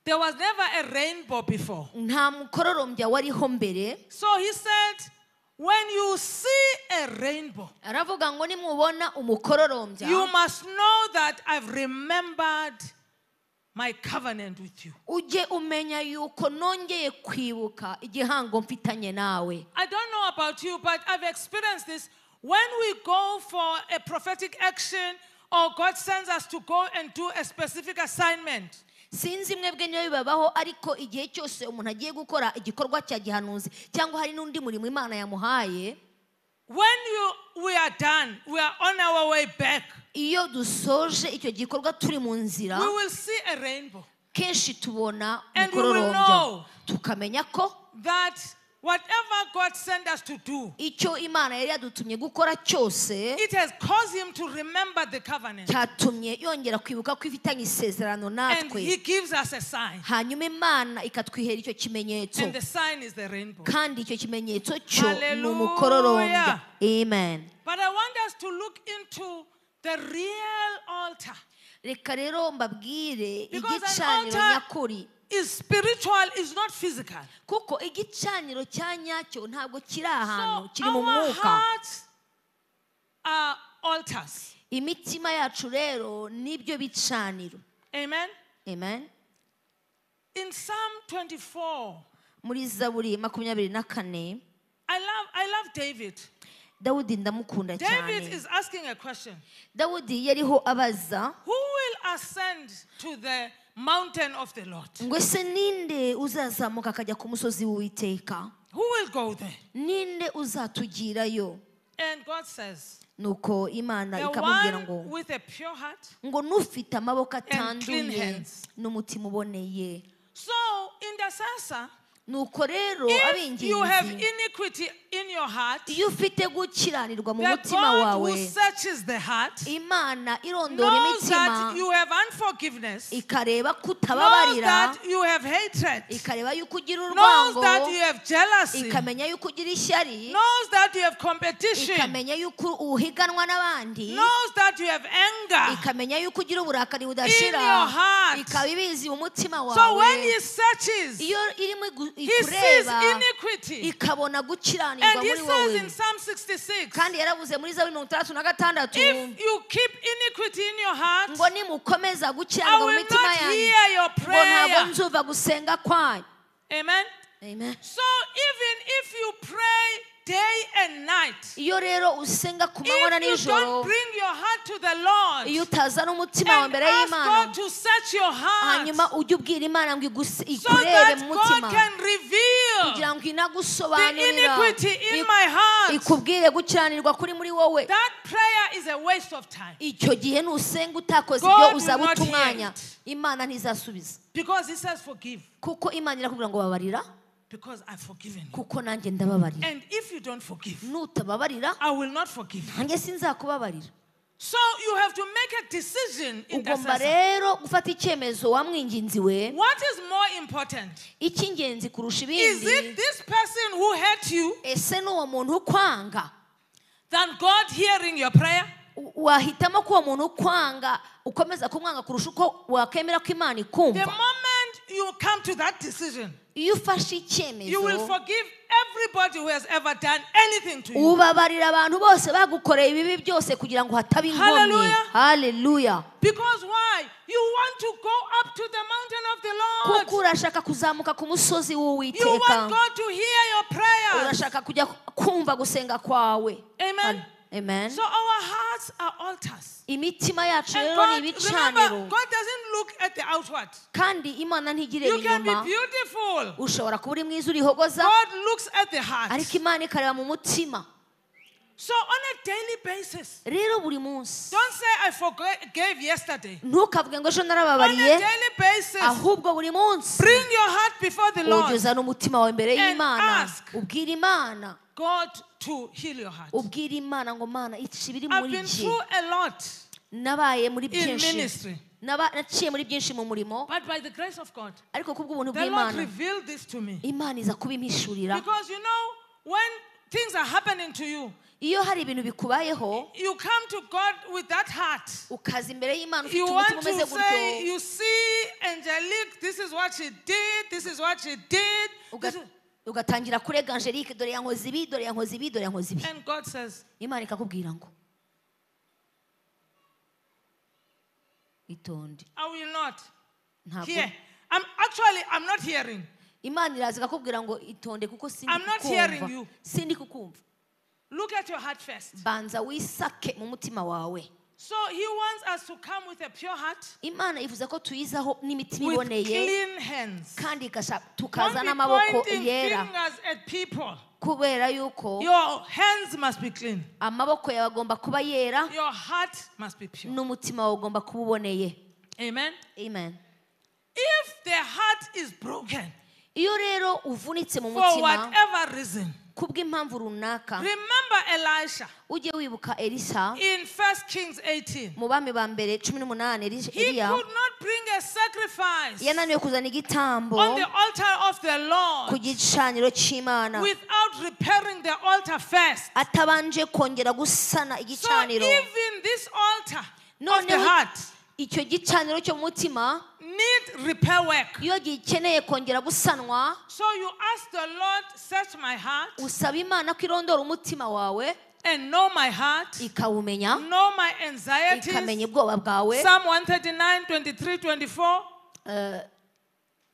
Speaker 1: There was never a rainbow before.
Speaker 2: nta mukororombya wariho mbere
Speaker 1: So he said, when you see a rainbow,
Speaker 2: aravuga ngo nimubona umukororombya
Speaker 1: you must know that I've remembered my covenant with you.
Speaker 2: ujye umenya yuko nongeye kwibuka igihango mfitanye nawe
Speaker 1: I don't know about you, but I've experienced this. When we go for a prophetic action, or God sends us to go and do a specific assignment,
Speaker 2: sinzi mwebwe niyo bibabaho ariko igihe cyose umuntu agiye gukora igikorwa cya gihanuzi cyangwa hari n'undi murimo imana yamuhaye
Speaker 1: When you, we are done, we are on our way back,
Speaker 2: iyo dusoje icyo gikorwa turi mu nzira
Speaker 1: we will see a rainbow.
Speaker 2: kenshi tubona
Speaker 1: And we will
Speaker 2: umukororombya
Speaker 1: know.
Speaker 2: tukamenya ko
Speaker 1: That whatever God sent us to do,
Speaker 2: icyo imana yari yadutumye gukora cyose
Speaker 1: it has caused him to remember the covenant.
Speaker 2: cyatumye yongera kwibuka ko ifitanye isezerano
Speaker 1: And he
Speaker 2: natwe
Speaker 1: gives us a sign.
Speaker 2: hanyuma imana ikatwihera icyo kimenyetso
Speaker 1: And the sign is the rainbow.
Speaker 2: kandi icyo kimenyetso cyo ni
Speaker 1: Hallelujah.
Speaker 2: umukororombya amen
Speaker 1: But I want us to look into the real altar.
Speaker 2: reka rero mbabwire
Speaker 1: Because an
Speaker 2: igicaniro
Speaker 1: altar-
Speaker 2: nyakuri
Speaker 1: It's spiritual, it's not physical.
Speaker 2: kuko igicaniro cya nyacyo ntabwo kiri ahantu
Speaker 1: So
Speaker 2: kiri mu
Speaker 1: our
Speaker 2: mwuka
Speaker 1: hearts are altars.
Speaker 2: imitima yacu rero nibyo bicaniro
Speaker 1: Amen.
Speaker 2: amen
Speaker 1: In Psalm 24,
Speaker 2: muri zaburi makumyabiri na kane
Speaker 1: I love, I love David.
Speaker 2: dawudi ndamukunda
Speaker 1: David
Speaker 2: cyane
Speaker 1: is asking a question
Speaker 2: dawudi yariho abaza
Speaker 1: Who will ascend to the mountain of the Lord?
Speaker 2: ngo ese ninde uzazamuka akajya ku musozi w'uwiteka
Speaker 1: Who will go there?
Speaker 2: ninde uzatugirayo
Speaker 1: And God says,
Speaker 2: nuko imana
Speaker 1: The
Speaker 2: ikamubwira ngo
Speaker 1: one with a pure heart.
Speaker 2: ngo n'ufite amaboko
Speaker 1: clean
Speaker 2: atanduye
Speaker 1: hands.
Speaker 2: n'umutima uboneye
Speaker 1: So, intercessor,
Speaker 2: nuko rero
Speaker 1: if you have
Speaker 2: ab'ingenzi
Speaker 1: iniquity in your heart,
Speaker 2: iyo ufite gukiranirwa mu
Speaker 1: the
Speaker 2: mutima
Speaker 1: God
Speaker 2: wawe
Speaker 1: who searches the heart
Speaker 2: imana irondora
Speaker 1: knows
Speaker 2: imitima
Speaker 1: that you have unforgiveness,
Speaker 2: ikareba ko
Speaker 1: knows
Speaker 2: utababarira
Speaker 1: that you have hatred,
Speaker 2: ikareba yuko ugira
Speaker 1: knows
Speaker 2: urwango
Speaker 1: that you have jealousy,
Speaker 2: ikamenya yuko ugira ishyari
Speaker 1: knows that you have competition,
Speaker 2: ikamenya yuko uhiganwa n'abandi
Speaker 1: knows that you have anger.
Speaker 2: ikamenya yuko ugira uburakari
Speaker 1: in your
Speaker 2: budashira
Speaker 1: heart.
Speaker 2: ikaba ibizi mu mutima
Speaker 1: So
Speaker 2: wawe
Speaker 1: when he searches,
Speaker 2: iyo irimo gu-
Speaker 1: He sees
Speaker 2: ikureba
Speaker 1: iniquity.
Speaker 2: ikabona gukiranirwa
Speaker 1: And he
Speaker 2: muri
Speaker 1: says
Speaker 2: wowe
Speaker 1: in Psalm 66
Speaker 2: kandi yaravuze muri zaburi mirongo itandatu na gatandatu
Speaker 1: if you keep iniquity in your heart,
Speaker 2: ngo nimukomeza
Speaker 1: I
Speaker 2: gukiranirwa mu
Speaker 1: will
Speaker 2: mitima
Speaker 1: not
Speaker 2: yanyu
Speaker 1: hear your
Speaker 2: ngo ntabwo
Speaker 1: prayer.
Speaker 2: nzuva gusenga kwanyu
Speaker 1: Amen.
Speaker 2: Amen.
Speaker 1: So even if you pray day and night,
Speaker 2: iyo rero usenga ku manywa na
Speaker 1: if you don't
Speaker 2: nijoro
Speaker 1: bring your heart to the
Speaker 2: iyo
Speaker 1: Lord
Speaker 2: utazana umutima wawe
Speaker 1: and
Speaker 2: imbere
Speaker 1: ask
Speaker 2: y'imana
Speaker 1: God to search your heart
Speaker 2: hanyuma ujye ubwira imana ngo iguse-
Speaker 1: so
Speaker 2: ikurebe
Speaker 1: that
Speaker 2: mu
Speaker 1: God
Speaker 2: mutima
Speaker 1: can reveal
Speaker 2: kugira ngo
Speaker 1: the
Speaker 2: inagusobanurira
Speaker 1: iniquity in
Speaker 2: ik-
Speaker 1: my heart.
Speaker 2: ikubwire gukiranirwa kuri muri wowe
Speaker 1: That prayer is a waste of time
Speaker 2: icyo gihe nusenga utakoze
Speaker 1: God
Speaker 2: ibyo
Speaker 1: will
Speaker 2: uzaba
Speaker 1: not
Speaker 2: uta
Speaker 1: hear
Speaker 2: umwanya
Speaker 1: it.
Speaker 2: imana ntizasubiza
Speaker 1: because He says, Forgive,
Speaker 2: kuko imana irakubwira ngo babarira
Speaker 1: because I've forgiven you.
Speaker 2: kuko nanjye ndababarira
Speaker 1: And if you don't forgive,
Speaker 2: nutababarira
Speaker 1: I will not forgive you.
Speaker 2: nanjye sinzakubabarira
Speaker 1: So you have to make a decision in
Speaker 2: ugomba rero gufata icyemezo wamwinginzi we
Speaker 1: What is more important?
Speaker 2: icy'ingenzi kurusha
Speaker 1: Is
Speaker 2: ibindi
Speaker 1: it this person who hurt you
Speaker 2: ese ni uwo muntu ukwanga
Speaker 1: than God hearing your prayer?
Speaker 2: U- wahitamo ko uwo muntu ukwanga ukomeza kumwanga kurusha uko wakemera ko imana
Speaker 1: The
Speaker 2: ikumva
Speaker 1: moment you come to that decision,
Speaker 2: iyo ufashe icyemezo
Speaker 1: you will forgive everybody who has ever done anything to you.
Speaker 2: ubabarira abantu bose bagukoreye ibibi byose kugira ngo hataba inkomyi
Speaker 1: Hallelujah.
Speaker 2: haleluya
Speaker 1: Because why? You want to go up to the mountain of
Speaker 2: kuko
Speaker 1: the Lord.
Speaker 2: urashaka kuzamuka ku musozi
Speaker 1: You want
Speaker 2: w'uwiteka
Speaker 1: God to hear your prayers.
Speaker 2: urashaka kujya kumva gusenga kwawe
Speaker 1: Amen.
Speaker 2: amen
Speaker 1: So our hearts are altars.
Speaker 2: imitima yacu
Speaker 1: And
Speaker 2: rero ni
Speaker 1: God,
Speaker 2: ibicaniro
Speaker 1: remember, God doesn't look at the outward.
Speaker 2: kandi imana ntigireba
Speaker 1: You can be
Speaker 2: inyuma
Speaker 1: beautiful.
Speaker 2: ushobora kuba uri mwiza urihogoza
Speaker 1: God looks at the heart.
Speaker 2: ariko imana ikareba mu mutima
Speaker 1: So on a daily basis,
Speaker 2: rero buri munsi
Speaker 1: don't say I forgave yesterday.
Speaker 2: ntukavuge ngo ejo
Speaker 1: On a
Speaker 2: narababariye
Speaker 1: daily basis,
Speaker 2: ahubwo buri munsi
Speaker 1: bring your heart before the Lord.
Speaker 2: ugeza n'umutima wawe
Speaker 1: And
Speaker 2: imbere y'imana
Speaker 1: ask.
Speaker 2: ubwira imana
Speaker 1: God to heal your heart.
Speaker 2: ubwira imana ngo mana iki biri
Speaker 1: I've
Speaker 2: muri
Speaker 1: been
Speaker 2: jye
Speaker 1: through a lot
Speaker 2: nabaye muri
Speaker 1: in
Speaker 2: byinshi
Speaker 1: ministry,
Speaker 2: Naba- naciye muri byinshi mu murimo
Speaker 1: but by the grace of God,
Speaker 2: ariko kubw'ubuntu
Speaker 1: the Lord
Speaker 2: bw'imana
Speaker 1: revealed this to me.
Speaker 2: imana iza kubimpishurira
Speaker 1: Because you know, when things are happening to you,
Speaker 2: iyo hari ibintu bikubayeho
Speaker 1: you come to God with that heart.
Speaker 2: ukaza imbere y'imana ufite
Speaker 1: You want
Speaker 2: umutima umeze
Speaker 1: to
Speaker 2: gutyo
Speaker 1: say, you see Angelique, this is what she did, this is what she did.
Speaker 2: uga-
Speaker 1: this is-"
Speaker 2: ugatangira kurega angelique dore yankoze ibi dore yankoze ibi dore yankoze ibi
Speaker 1: And God says,
Speaker 2: imana ikakubwira ngo itonde
Speaker 1: I will not.
Speaker 2: ntabwo
Speaker 1: Hear. I'm actually I'm not hearing.
Speaker 2: imana iraza ikakubwira ngo itonde kuko sindi
Speaker 1: I'm not hearing
Speaker 2: kukumva
Speaker 1: you.
Speaker 2: sindi kukumva
Speaker 1: Look at your heart first.
Speaker 2: banza wisake mu mutima wawe
Speaker 1: So he wants us to come with a pure heart,
Speaker 2: imana ivuze ko tuyizaho n'imitima
Speaker 1: with
Speaker 2: iboneye
Speaker 1: clean hands.
Speaker 2: kandi igasha-
Speaker 1: Don't
Speaker 2: tukaza
Speaker 1: be
Speaker 2: n'amaboko
Speaker 1: pointing
Speaker 2: yera
Speaker 1: fingers at people.
Speaker 2: kubera yuko
Speaker 1: Your hands must be clean.
Speaker 2: amaboko yawe agomba kuba yera
Speaker 1: Your heart must be pure.
Speaker 2: n'umutima wawe ugomba kuba uboneye
Speaker 1: Amen.
Speaker 2: amen
Speaker 1: If the heart is broken
Speaker 2: iyo rero uvunitse mu
Speaker 1: for
Speaker 2: mutima
Speaker 1: whatever reason,
Speaker 2: kubw'impamvu runaka
Speaker 1: remember Elisha
Speaker 2: ujye wibuka elisa
Speaker 1: in 1 Kings 18.
Speaker 2: mu bami ba mbere cumi n'umunani Eli-
Speaker 1: He could
Speaker 2: eliya
Speaker 1: not bring a sacrifice
Speaker 2: yananiwe kuzana igitambo
Speaker 1: on the altar of the
Speaker 2: ku
Speaker 1: Lord
Speaker 2: gicaniro cy'imana
Speaker 1: without repairing the altar first.
Speaker 2: atabanje kongera gusana
Speaker 1: So
Speaker 2: igicaniro
Speaker 1: even this altar
Speaker 2: No,
Speaker 1: of the
Speaker 2: no.
Speaker 1: heart
Speaker 2: icyo gicaniro cyo mu mutima
Speaker 1: need repair work.
Speaker 2: iyo gikeneye kongera gusanwa
Speaker 1: So you ask the Lord, search my heart
Speaker 2: usaba imana ko irondora umutima wawe
Speaker 1: and know my heart,
Speaker 2: ikawumenya
Speaker 1: know my
Speaker 2: ikamenya
Speaker 1: anxieties.
Speaker 2: ubwoba bwawe
Speaker 1: Psalm 139, 23, 24.
Speaker 2: Eh,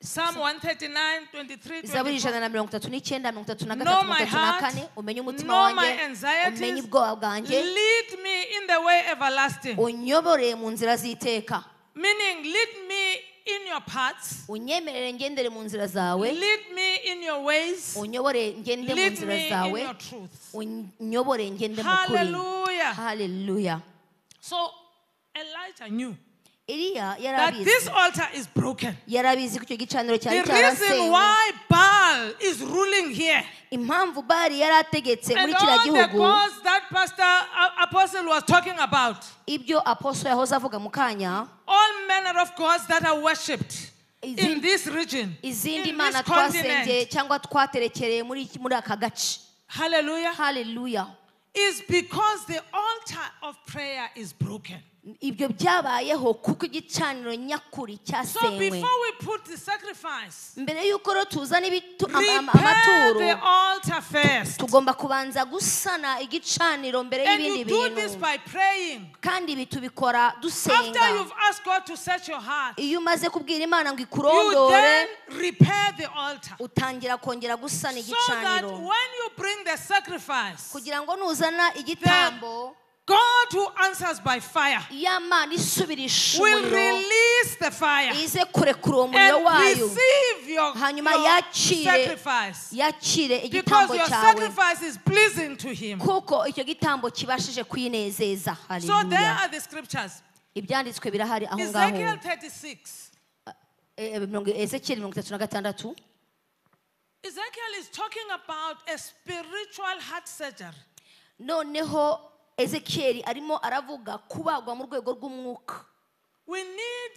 Speaker 1: Psalm 139, 23, 24.
Speaker 2: zaburi ijana na mirongo itatu n'icyenda mirongo itatu na
Speaker 1: Know
Speaker 2: gatatu
Speaker 1: my
Speaker 2: mirongo itatu na
Speaker 1: heart,
Speaker 2: kane umenye umutima
Speaker 1: know
Speaker 2: wanjye
Speaker 1: my anxieties,
Speaker 2: umenye ubwoba bwanjye
Speaker 1: Lead me in the way everlasting.
Speaker 2: unyobore mu nzira z'iteka
Speaker 1: Meaning, lead me in your paths,
Speaker 2: unyemerere ngendere mu nzira zawe
Speaker 1: lead me in your ways,
Speaker 2: unyobore ngende mu
Speaker 1: lead
Speaker 2: nzira
Speaker 1: me in
Speaker 2: zawe
Speaker 1: your truth.
Speaker 2: unyobore ngende mu kuri
Speaker 1: Hallelujah.
Speaker 2: haleluya
Speaker 1: So Elijah knew
Speaker 2: iriya
Speaker 1: that
Speaker 2: yarabizi
Speaker 1: this altar is broken.
Speaker 2: yarabizi ko icyo gicaniro cyari
Speaker 1: The reason
Speaker 2: cyarasenywe
Speaker 1: why Baal is ruling here
Speaker 2: impamvu bari yari ategetse muri
Speaker 1: and
Speaker 2: kiriya
Speaker 1: all the
Speaker 2: gihugu
Speaker 1: cause that Pastor uh, Apostle was talking about,
Speaker 2: ibyo apostle yahoze avuga mu kanya
Speaker 1: all manner of gods that are worshipped in
Speaker 2: Izindi-
Speaker 1: this region, in
Speaker 2: izindi
Speaker 1: this
Speaker 2: mana
Speaker 1: continent.
Speaker 2: twasengeye cyangwa twaterekereye muri iki- muri aka gace
Speaker 1: Hallelujah.
Speaker 2: haleluya
Speaker 1: is because the altar of prayer is broken.
Speaker 2: ibyo byabayeho kuko igicaniro nyakuri
Speaker 1: So before
Speaker 2: cyasenywe
Speaker 1: we put the sacrifice,
Speaker 2: mbere y'uko rero tuzana ibitu- ama- ama-
Speaker 1: repair
Speaker 2: amaturo
Speaker 1: the altar first.
Speaker 2: tugomba kubanza gusana igicaniro mbere
Speaker 1: And you
Speaker 2: y'ibindi
Speaker 1: do this
Speaker 2: bintu
Speaker 1: by praying.
Speaker 2: kandi ibi tubikora dusenga
Speaker 1: After you've asked God to search your heart,
Speaker 2: iyo umaze kubwira imana ngo
Speaker 1: you then
Speaker 2: ikurondore
Speaker 1: repair the altar.
Speaker 2: utangira kongera gusana
Speaker 1: So that when
Speaker 2: igicaniro
Speaker 1: you bring the sacrifice,
Speaker 2: kugira ngo nuzana igitambo
Speaker 1: God who answers by fire
Speaker 2: y'amana isubirisha
Speaker 1: will
Speaker 2: umuriro
Speaker 1: release the fire
Speaker 2: ize kurekura uwo muriro
Speaker 1: and
Speaker 2: wayo
Speaker 1: receive your,
Speaker 2: Hanyuma
Speaker 1: your
Speaker 2: yakire
Speaker 1: sacrifice
Speaker 2: yakire
Speaker 1: because
Speaker 2: igitambo
Speaker 1: your
Speaker 2: cyawe
Speaker 1: sacrifice is pleasing to Him.
Speaker 2: kuko icyo gitambo kibashije kwinezeza
Speaker 1: So there
Speaker 2: haleluya
Speaker 1: are the scriptures.
Speaker 2: ibyanditswe birahari aho
Speaker 1: Ezekiel
Speaker 2: ngaho
Speaker 1: 36.
Speaker 2: Eh, eh, mirongo- ezekiyeli mirongo itatu na gatandatu
Speaker 1: Ezekiel is talking about a spiritual heart surgery.
Speaker 2: noneho ezekiyeli arimo aravuga kubagwa mu rwego rw'umwuka
Speaker 1: We need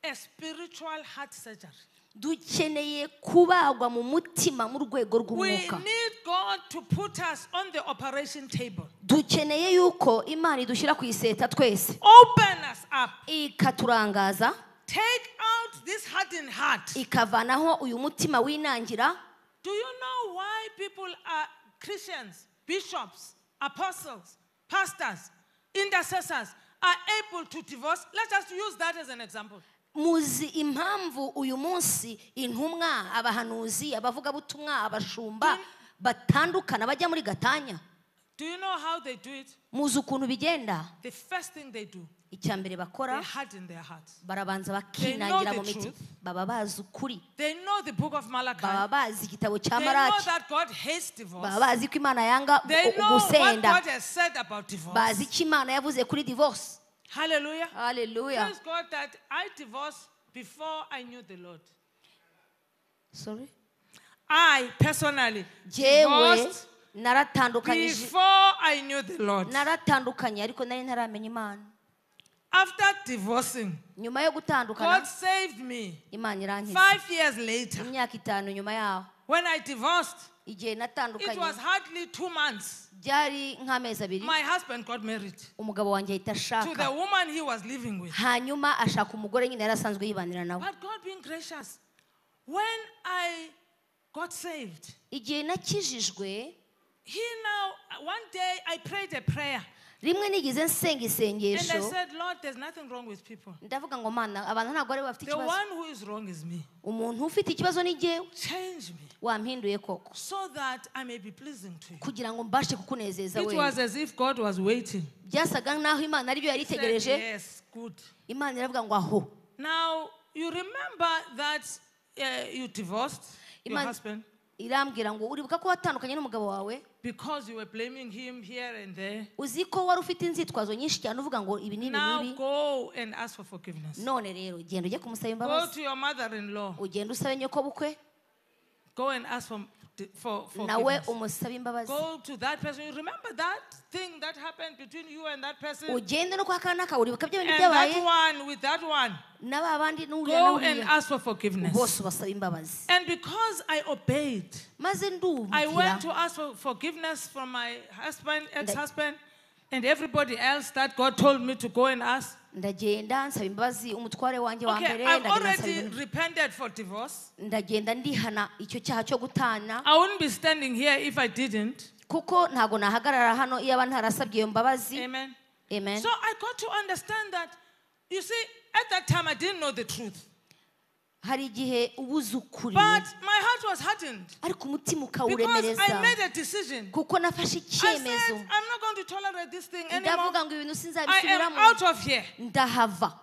Speaker 1: a spiritual heart surgery.
Speaker 2: dukeneye kubagwa mu mutima mu rwego
Speaker 1: We
Speaker 2: rw'umwuka
Speaker 1: need God to put us on the operation table,
Speaker 2: dukeneye yuko imana idushyira ku iseta twese
Speaker 1: open us up,
Speaker 2: ikaturangaza
Speaker 1: take out this hardened heart.
Speaker 2: ikavanaho uyu mutima winangira
Speaker 1: Do you know why people are Christians, bishops, apostles, pastors, intercessors are able to divorce? Let us use that as an example.
Speaker 2: muzi impamvu uyu munsi intumwa abahanuzi abavugabutumwa abashumba batandukana bajya muri gatanya
Speaker 1: Do you know how they do it?
Speaker 2: muzi ukuntu bigenda
Speaker 1: The first thing they do,
Speaker 2: icya mbere
Speaker 1: they
Speaker 2: bakora
Speaker 1: harden their hearts.
Speaker 2: barabanza bakinangira mu miti baba bazi ukuri
Speaker 1: They know the book of Malachi.
Speaker 2: baba bazi igitabo cya
Speaker 1: They know
Speaker 2: maraki
Speaker 1: that God hates divorce.
Speaker 2: baba bazi ko imana yanga
Speaker 1: They know what
Speaker 2: gusenda
Speaker 1: God has said about divorce.
Speaker 2: bazi ko imana yavuze kuri divorce
Speaker 1: Hallelujah.
Speaker 2: haleluya
Speaker 1: Praise God that I divorced before I knew the Lord.
Speaker 2: Sorry?
Speaker 1: I personally
Speaker 2: jewe
Speaker 1: divorced
Speaker 2: naratandukanije
Speaker 1: before I knew the Lord.
Speaker 2: naratandukanye ariko nari ntaramenya imana
Speaker 1: After divorcing,
Speaker 2: nyuma yo
Speaker 1: God
Speaker 2: gutandukana
Speaker 1: saved me
Speaker 2: imana irankiza
Speaker 1: five years later.
Speaker 2: imyaka itanu nyuma yaho
Speaker 1: When I divorced,
Speaker 2: igihe
Speaker 1: it was
Speaker 2: natandukanye
Speaker 1: hardly two months.
Speaker 2: byari nk'amezi abiri
Speaker 1: My husband got married
Speaker 2: umugabo wanjye ahita
Speaker 1: to the
Speaker 2: ashaka
Speaker 1: woman he was living with.
Speaker 2: hanyuma ashaka umugore nyine yari asanzwe yibanira nawe
Speaker 1: But God being gracious, when I got saved,
Speaker 2: igihe nakijijwe
Speaker 1: He now, one day I prayed a prayer
Speaker 2: rimwe nigeze
Speaker 1: and
Speaker 2: nsenga
Speaker 1: I
Speaker 2: isengesho
Speaker 1: said, Lord, there's nothing wrong with people.
Speaker 2: ndavuga ngo mana abantu ntabwo ari bo bafite
Speaker 1: The
Speaker 2: ikibazo
Speaker 1: one who is wrong is me.
Speaker 2: umuntu ufite ikibazo ni jyewe
Speaker 1: Change me
Speaker 2: wampinduye koko
Speaker 1: so that I may be pleasing to you.
Speaker 2: kugira ngo mbashe kukunezeza
Speaker 1: It
Speaker 2: wewe
Speaker 1: was as if God was waiting.
Speaker 2: byasaga n'aho imana ari byo yari
Speaker 1: Said,
Speaker 2: itegereje
Speaker 1: yes, good.
Speaker 2: imana iravuga ngo aho
Speaker 1: Now, you remember that uh, you divorced your
Speaker 2: Imagine-
Speaker 1: husband
Speaker 2: irambwira ngo uribuka ko watandukanye n'umugabo wawe
Speaker 1: because you were blaming him here and there.
Speaker 2: uzi ko wari ufite inzitwazo nyinshi cyane uvuga ngo ibi ni ibi
Speaker 1: Now
Speaker 2: n'ibi
Speaker 1: go and ask for forgiveness.
Speaker 2: none rero genda ujye kumusaba
Speaker 1: Go
Speaker 2: imbabazi
Speaker 1: to your mother-in-law.
Speaker 2: ugenda usabe nyokobukwe
Speaker 1: Go and ask for, for
Speaker 2: nawe
Speaker 1: forgiveness.
Speaker 2: umusabe imbabazi
Speaker 1: go to that person. You remember that thing that happened between you and that person?
Speaker 2: ugende no kwa kana kawe uribuka bya bintu
Speaker 1: And
Speaker 2: byabaye
Speaker 1: that one with that one.
Speaker 2: na ba bandi n'uriya
Speaker 1: Go and
Speaker 2: n'uriya
Speaker 1: ask for forgiveness.
Speaker 2: bose ubasaba imbabazi
Speaker 1: And because I obeyed,
Speaker 2: maze
Speaker 1: I
Speaker 2: ndumvira
Speaker 1: went to ask for forgiveness from my husband, ex husband, and everybody else that God told me to go and ask.
Speaker 2: ndagenda nsaba imbabazi umutware wanjye wa mbere
Speaker 1: Okay, I've
Speaker 2: ndagenda nsaba
Speaker 1: already
Speaker 2: imbabazi.
Speaker 1: repented for divorce.
Speaker 2: ndagenda ndihana icyo cyaha cyo gutana
Speaker 1: I wouldn't be standing here if I didn't.
Speaker 2: kuko ntabwo nahagarara hano iyo aba ntarasabye iyo mbabazi
Speaker 1: Amen.
Speaker 2: amen
Speaker 1: So I got to understand that, you see, at that time I didn't know the truth.
Speaker 2: hari igihe ubuze ukuri
Speaker 1: But my heart was hardened.
Speaker 2: ariko umutima
Speaker 1: Because
Speaker 2: ukawuremereza
Speaker 1: I made a decision.
Speaker 2: kuko nafashe
Speaker 1: I said,
Speaker 2: icyemezo
Speaker 1: I'm not going to tolerate this thing anymore.
Speaker 2: ndavuga ngo ibintu
Speaker 1: I am
Speaker 2: sinzabisubiramo
Speaker 1: out of here.
Speaker 2: ndahava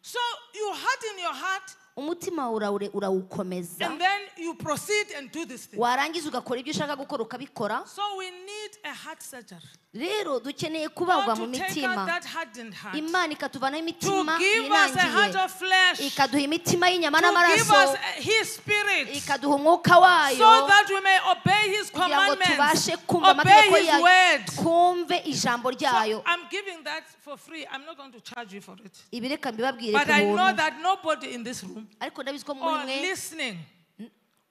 Speaker 1: So you harden your heart
Speaker 2: umutima uraure urawukomeza
Speaker 1: and then you proceed and do this thing.
Speaker 2: warangiza ugakora ibyo ushaka gukora ukabikora
Speaker 1: So we need a heart surgery.
Speaker 2: rero dukeneye kubagwa
Speaker 1: How
Speaker 2: mu
Speaker 1: to take out
Speaker 2: mitima
Speaker 1: that hardened heart.
Speaker 2: imana ikatuvanaho
Speaker 1: To
Speaker 2: imitima
Speaker 1: give us a heart
Speaker 2: yinangiye
Speaker 1: of flesh. To
Speaker 2: ikaduha imitima y'inyama
Speaker 1: give
Speaker 2: n'amaraso
Speaker 1: us a- his spirit.
Speaker 2: ikaduha umwuka wayo
Speaker 1: So that we may obey his
Speaker 2: kugira ngo
Speaker 1: commandments.
Speaker 2: tubashe kumva
Speaker 1: Obey
Speaker 2: amategeko
Speaker 1: his
Speaker 2: yayo
Speaker 1: word.
Speaker 2: twumve ijambo ryayo
Speaker 1: So I'm giving that for free. I'm not going to charge you for it.
Speaker 2: ibireka mbibabwire
Speaker 1: But
Speaker 2: ku
Speaker 1: I know
Speaker 2: buntu
Speaker 1: that nobody in this room
Speaker 2: ariko ndabizi ko muri
Speaker 1: or
Speaker 2: mwe
Speaker 1: listening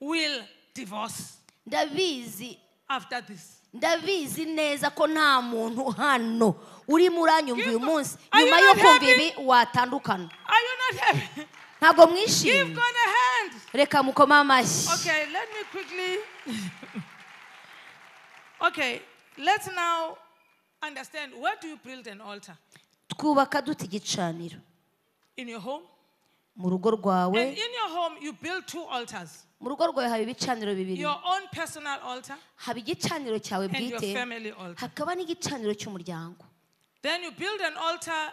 Speaker 1: will divorce
Speaker 2: ndabizi
Speaker 1: after this.
Speaker 2: ndabizi neza ko nta muntu hano urimo uranyumva uyu munsi
Speaker 1: Are you
Speaker 2: nyuma yo
Speaker 1: not
Speaker 2: kumva
Speaker 1: happy?
Speaker 2: ibi watandukana
Speaker 1: Are you not happy?
Speaker 2: ntabwo
Speaker 1: Give
Speaker 2: mwishimye
Speaker 1: God a hand.
Speaker 2: reka mukome amashyi
Speaker 1: Okay, let me quickly. okay, let's now understand where do you build an altar?
Speaker 2: twubaka dute igicaniro
Speaker 1: In your home?
Speaker 2: mu rugo rwawe
Speaker 1: And in your home, you build two altars
Speaker 2: mu rugo rwawe haba ibicaniro bibiri
Speaker 1: your own personal altar
Speaker 2: haba igicaniro cyawe
Speaker 1: and your
Speaker 2: bwite
Speaker 1: family altar.
Speaker 2: hakaba n'igicaniro cy'umuryango
Speaker 1: Then you build an altar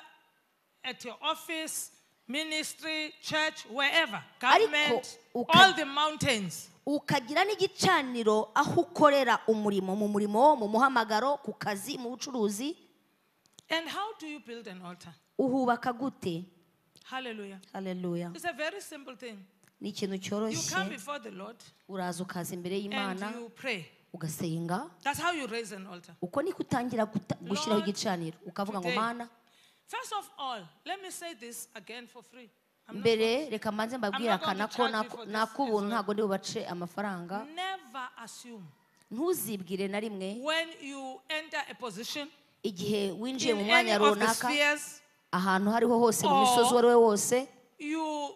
Speaker 1: at your office, ministry, church, wherever, government,
Speaker 2: Ariko, uka-
Speaker 1: all the mountains.
Speaker 2: ukagira n'igicaniro aho ukorera umurimo mu murimo mu muhamagaro ku kazi mu bucuruzi
Speaker 1: And how do you build an altar?
Speaker 2: uhubaka gute
Speaker 1: Hallelujah.
Speaker 2: haleluya
Speaker 1: It's a very simple thing.
Speaker 2: ni ikintu
Speaker 1: You come
Speaker 2: cyoroshye
Speaker 1: before the Lord
Speaker 2: uraza ukaza imbere
Speaker 1: and
Speaker 2: y'imana
Speaker 1: you pray.
Speaker 2: ugasenga
Speaker 1: That's how you raise an altar.
Speaker 2: uko niko utangira guta- gushyiraho
Speaker 1: Lord,
Speaker 2: igicaniro ukavuga ngo
Speaker 1: today-
Speaker 2: mana
Speaker 1: First of all, let me say this again for free. I'm not,
Speaker 2: mbere reka mbanze mbabwire
Speaker 1: I'm not going
Speaker 2: akana
Speaker 1: to
Speaker 2: ko
Speaker 1: charge you for this
Speaker 2: nakubuntu
Speaker 1: as well.
Speaker 2: ntabwo ndi bubace amafaranga
Speaker 1: never assume
Speaker 2: ntuzibwire na rimwe
Speaker 1: when you enter a position
Speaker 2: igihe winjiye mu
Speaker 1: in any
Speaker 2: mwanya
Speaker 1: of the
Speaker 2: runaka
Speaker 1: spheres,
Speaker 2: ahantu hariho hose mu
Speaker 1: Or-
Speaker 2: misozi uwo ari we wose
Speaker 1: you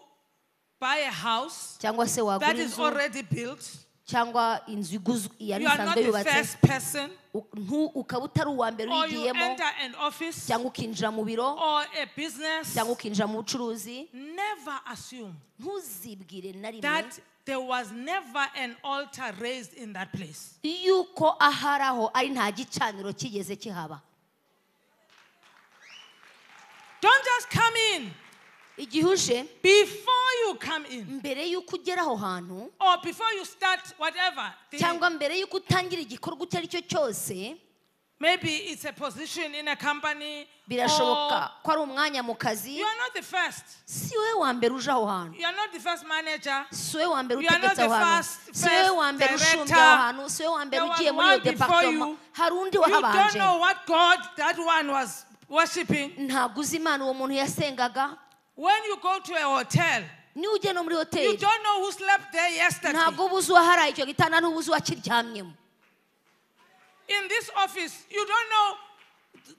Speaker 1: buy a house
Speaker 2: cyangwa se
Speaker 1: that
Speaker 2: wagura
Speaker 1: is
Speaker 2: inzu
Speaker 1: already built.
Speaker 2: cyangwa inzu iguzwe yari
Speaker 1: You are not
Speaker 2: isanzwe
Speaker 1: the
Speaker 2: yubatse
Speaker 1: first person,
Speaker 2: u- ntu- ukaba utari uwa mbere
Speaker 1: or you
Speaker 2: uyigiyemo
Speaker 1: enter an office
Speaker 2: cyangwa ukinjira mu biro
Speaker 1: or a business.
Speaker 2: cyangwa ukinjira mu bucuruzi
Speaker 1: Never assume
Speaker 2: ntuzibwire na rimwe
Speaker 1: that there was never an altar raised in that place.
Speaker 2: yuko aharaho ari nta gicaniro kigeze kihaba
Speaker 1: Don't just come in.
Speaker 2: igihe uje
Speaker 1: Before you come in,
Speaker 2: mbere y'uko ugera aho hantu
Speaker 1: or before you start whatever, the-
Speaker 2: cyangwa mbere y'uko utangira igikorwa icyo ari cyo cyose
Speaker 1: maybe it's a position in a company, or
Speaker 2: birashoboka ko ari umwanya mu kazi
Speaker 1: you are not the first.
Speaker 2: si wowe wa mbere uje aho hantu
Speaker 1: You are not the first manager.
Speaker 2: si wowe wa mbere
Speaker 1: You are not
Speaker 2: utegetse
Speaker 1: the
Speaker 2: aho hantu
Speaker 1: first-
Speaker 2: si wowe wa
Speaker 1: first
Speaker 2: mbere ushunze
Speaker 1: director.
Speaker 2: aho hantu si wowe wa mbere
Speaker 1: There was
Speaker 2: ugiye muri iyo
Speaker 1: one before
Speaker 2: departoma
Speaker 1: you.
Speaker 2: hari undi
Speaker 1: You don't
Speaker 2: wahabanje
Speaker 1: know what God that one was worshiping.
Speaker 2: ntabwo uzi imana uwo muntu yasengaga
Speaker 1: When you go to a hotel,
Speaker 2: niyo ujya no muri
Speaker 1: you
Speaker 2: hoteli
Speaker 1: don't know who slept there yesterday.
Speaker 2: ntabwo uba uzi uwaharaye icyo gitanda n'uba uzi uwakiryamyemo
Speaker 1: In this office, you don't know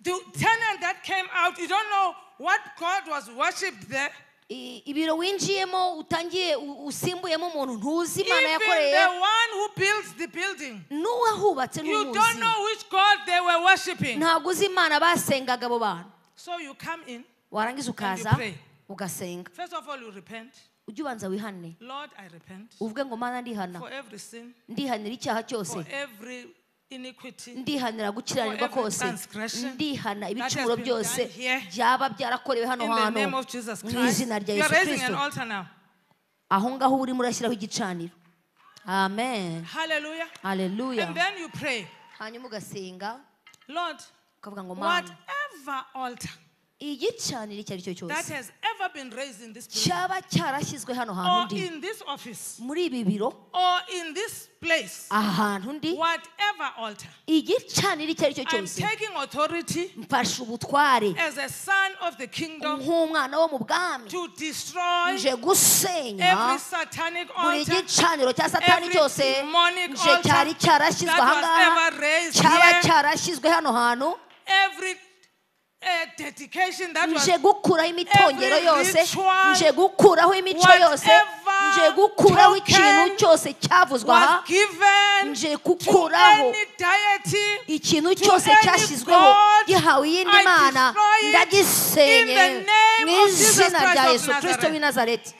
Speaker 1: the tenant that came out. You don't know what God was worshipped there.
Speaker 2: I- ibiro winjiyemo utangiye u- usimbuyemo umuntu ntuzi imana
Speaker 1: Even
Speaker 2: yakoreye
Speaker 1: the one who builds the building.
Speaker 2: n'uwahubatse
Speaker 1: You
Speaker 2: ntumuzi
Speaker 1: don't know which God they were worshiping.
Speaker 2: ntabwo uzi imana basengaga abo bantu
Speaker 1: So you come in.
Speaker 2: warangiza ukaza
Speaker 1: And you pray.
Speaker 2: ugasenga
Speaker 1: First of all, you repent.
Speaker 2: ujye ubanza wihane
Speaker 1: Lord, I repent
Speaker 2: uvuge ngo mana ndihana
Speaker 1: for every sin,
Speaker 2: ndihanira icyaha cyose
Speaker 1: for every iniquity.
Speaker 2: ndihanira gukiranirwa
Speaker 1: For every
Speaker 2: kose
Speaker 1: transgression
Speaker 2: ndihana ibicumuro
Speaker 1: been done
Speaker 2: byose
Speaker 1: here.
Speaker 2: byaba byarakorewe hano
Speaker 1: In the
Speaker 2: hantu
Speaker 1: name of Jesus
Speaker 2: mu
Speaker 1: Christ,
Speaker 2: izina rya
Speaker 1: you are
Speaker 2: yesu
Speaker 1: raising an
Speaker 2: kirisito
Speaker 1: altar now.
Speaker 2: aho ngaho urimo urashyiraho igicaniro amen
Speaker 1: Hallelujah.
Speaker 2: haleluya
Speaker 1: And then you pray,
Speaker 2: hanyuma ugasenga
Speaker 1: Lord,
Speaker 2: ukavuga ngo mana
Speaker 1: whatever altar
Speaker 2: igicaniro icyo ari cyo
Speaker 1: that
Speaker 2: cyose
Speaker 1: has ever been raised in this building,
Speaker 2: cyaba cyarashyizwe hano
Speaker 1: or
Speaker 2: hantu ndi
Speaker 1: in this office,
Speaker 2: muri ibi biro
Speaker 1: or in this place,
Speaker 2: aha hantu ndi
Speaker 1: whatever altar,
Speaker 2: igicaniro icyo ari cyo
Speaker 1: I'm
Speaker 2: cyose
Speaker 1: taking authority
Speaker 2: mfashe ubutware
Speaker 1: as a son of the kingdom
Speaker 2: nk'umwana wo mu bwami
Speaker 1: to destroy
Speaker 2: nje gusenya
Speaker 1: every satanic
Speaker 2: buri
Speaker 1: altar,
Speaker 2: gicaniro cya satani
Speaker 1: every
Speaker 2: cyose
Speaker 1: demonic
Speaker 2: nje
Speaker 1: altar
Speaker 2: cyari cyarashyizwe
Speaker 1: that was
Speaker 2: ahangaha
Speaker 1: ever raised
Speaker 2: cyaba
Speaker 1: here,
Speaker 2: cyarashyizwe hano hantu
Speaker 1: every uh, dedication that was
Speaker 2: nje gukuraho imitongero
Speaker 1: every
Speaker 2: yose
Speaker 1: ritual,
Speaker 2: nje gukuraho imico
Speaker 1: whatever
Speaker 2: yose nje gukuraho ikintu
Speaker 1: token
Speaker 2: cyose cyavuzwe aha
Speaker 1: was given
Speaker 2: nje
Speaker 1: to
Speaker 2: gukuraho
Speaker 1: any deity
Speaker 2: ikintu
Speaker 1: to
Speaker 2: cyose
Speaker 1: any
Speaker 2: cyashyizweho
Speaker 1: God,
Speaker 2: gihawe iyindi
Speaker 1: I
Speaker 2: mana
Speaker 1: destroy it in
Speaker 2: ndagisenye
Speaker 1: the name
Speaker 2: mu
Speaker 1: of Jesus
Speaker 2: izina
Speaker 1: Christ
Speaker 2: rya
Speaker 1: of
Speaker 2: yesu kirisito
Speaker 1: Nazareth.
Speaker 2: w'i nazareti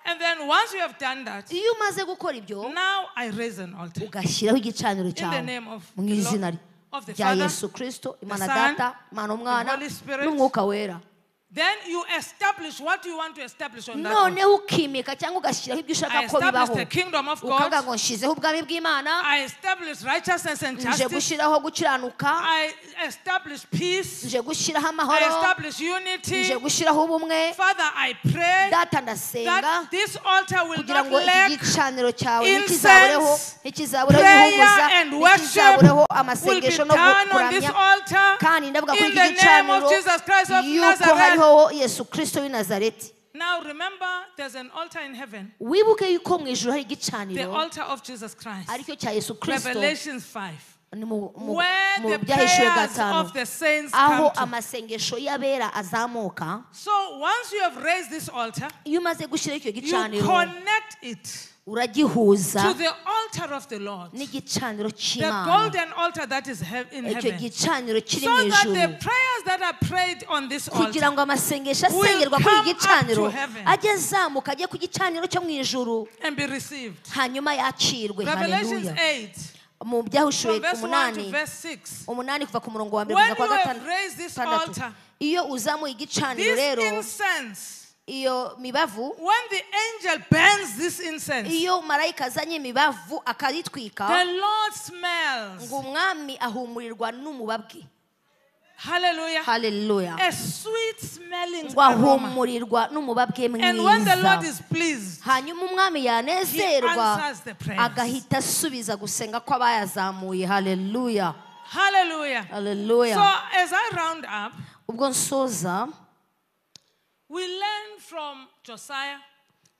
Speaker 1: And then once you have done that,
Speaker 2: iyo umaze gukora ibyo
Speaker 1: now I raise an altar.
Speaker 2: ugashyiraho igicaniro cyawe
Speaker 1: name of
Speaker 2: mu
Speaker 1: the
Speaker 2: izina
Speaker 1: Lord- of the
Speaker 2: rya
Speaker 1: Father,
Speaker 2: yesu kirisito imana
Speaker 1: Son,
Speaker 2: data imana umwana
Speaker 1: Holy Spirit.
Speaker 2: n'umwuka wera
Speaker 1: Then you establish what you want to establish on that altar.
Speaker 2: noneho ukimika cyangwa ugashyiraho ibyo ushaka
Speaker 1: I
Speaker 2: ko bibaho
Speaker 1: establish the kingdom of
Speaker 2: ukavuga
Speaker 1: God.
Speaker 2: ngo nshyizeho ubwami bw'imana
Speaker 1: I establish righteousness and
Speaker 2: nje
Speaker 1: justice.
Speaker 2: gushyiraho gukiranuka
Speaker 1: I establish peace.
Speaker 2: nje gushyiraho
Speaker 1: I
Speaker 2: amahoro
Speaker 1: establish
Speaker 2: nje
Speaker 1: unity.
Speaker 2: gushyiraho ubumwe
Speaker 1: Father, I pray
Speaker 2: data ndasenga
Speaker 1: that this altar will
Speaker 2: kugira
Speaker 1: not
Speaker 2: ngo iki
Speaker 1: lack
Speaker 2: gicaniro cyawe
Speaker 1: incense,
Speaker 2: ntikizabureho ntikizabureho
Speaker 1: prayer
Speaker 2: ibihuguza
Speaker 1: and worship
Speaker 2: ntikizabureho
Speaker 1: will be
Speaker 2: amasengesho no
Speaker 1: done on this
Speaker 2: kuramya kandi
Speaker 1: altar
Speaker 2: ndavuga kuri
Speaker 1: in
Speaker 2: iki
Speaker 1: the name
Speaker 2: gicaniro
Speaker 1: of Jesus Christ of
Speaker 2: yuko
Speaker 1: Nazareth.
Speaker 2: hariho yesu kirisito w'i nazareti
Speaker 1: Now remember, there's an altar in heaven,
Speaker 2: wibuke yuko mu ijuru hari
Speaker 1: the
Speaker 2: igicaniro
Speaker 1: altar of Jesus Christ.
Speaker 2: aricyo cya yesu kirisito
Speaker 1: Revelations 5.
Speaker 2: ni mu mu-
Speaker 1: where
Speaker 2: mu
Speaker 1: the
Speaker 2: byahishuwe
Speaker 1: prayers
Speaker 2: gatanu
Speaker 1: of the saints
Speaker 2: aho
Speaker 1: come to.
Speaker 2: amasengesho y'abera azamuka
Speaker 1: So once you have raised this altar,
Speaker 2: iyo umaze gushyiraho icyo
Speaker 1: you
Speaker 2: gicaniro
Speaker 1: connect it
Speaker 2: uragihuza
Speaker 1: to the altar of the Lord,
Speaker 2: n'igicaniro
Speaker 1: the
Speaker 2: cy'imana
Speaker 1: golden altar that is heav- in
Speaker 2: icyo
Speaker 1: heaven,
Speaker 2: gicaniro kiri
Speaker 1: so
Speaker 2: mu
Speaker 1: that the
Speaker 2: ijuru
Speaker 1: prayers that are prayed on this altar
Speaker 2: kugira ngo amasengesho
Speaker 1: will
Speaker 2: asengerwa kuri
Speaker 1: come
Speaker 2: iki
Speaker 1: up
Speaker 2: gicaniro
Speaker 1: to heaven.
Speaker 2: ajye azamuka ajye ku gicaniro cyo mu ijuru
Speaker 1: and be received.
Speaker 2: hanyuma yakirwe
Speaker 1: Revelations
Speaker 2: haleluya
Speaker 1: 8,
Speaker 2: mu
Speaker 1: from
Speaker 2: byahushuwe ku
Speaker 1: verse 1 to
Speaker 2: munani
Speaker 1: verse 6.
Speaker 2: umunani kuva ku murongo wa mbere
Speaker 1: When
Speaker 2: kugeza
Speaker 1: you
Speaker 2: ku wa
Speaker 1: have
Speaker 2: gatandatu
Speaker 1: raised this
Speaker 2: gatandatu.
Speaker 1: altar,
Speaker 2: iyo uzamuye igicaniro
Speaker 1: this
Speaker 2: rero
Speaker 1: incense,
Speaker 2: iyo mibavu
Speaker 1: when the angel burns this incense,
Speaker 2: iyo marayika azanye imibavu
Speaker 1: the
Speaker 2: akaritwika
Speaker 1: Lord smells.
Speaker 2: ngo umwami ahumurirwa n'umubabwe
Speaker 1: Hallelujah.
Speaker 2: haleluya
Speaker 1: A sweet smelling
Speaker 2: ngo
Speaker 1: aroma.
Speaker 2: ahumurirwa n'umubabwe
Speaker 1: And when the Lord
Speaker 2: mwiza
Speaker 1: is pleased,
Speaker 2: hanyuma umwami
Speaker 1: He
Speaker 2: yanezerwa
Speaker 1: answers the prayers.
Speaker 2: agahita asubiza gusenga kw'abayazamuye haleluya
Speaker 1: Hallelujah. So
Speaker 2: haleluya
Speaker 1: as I round up,
Speaker 2: ubwo nsoza
Speaker 1: we learn from Josiah,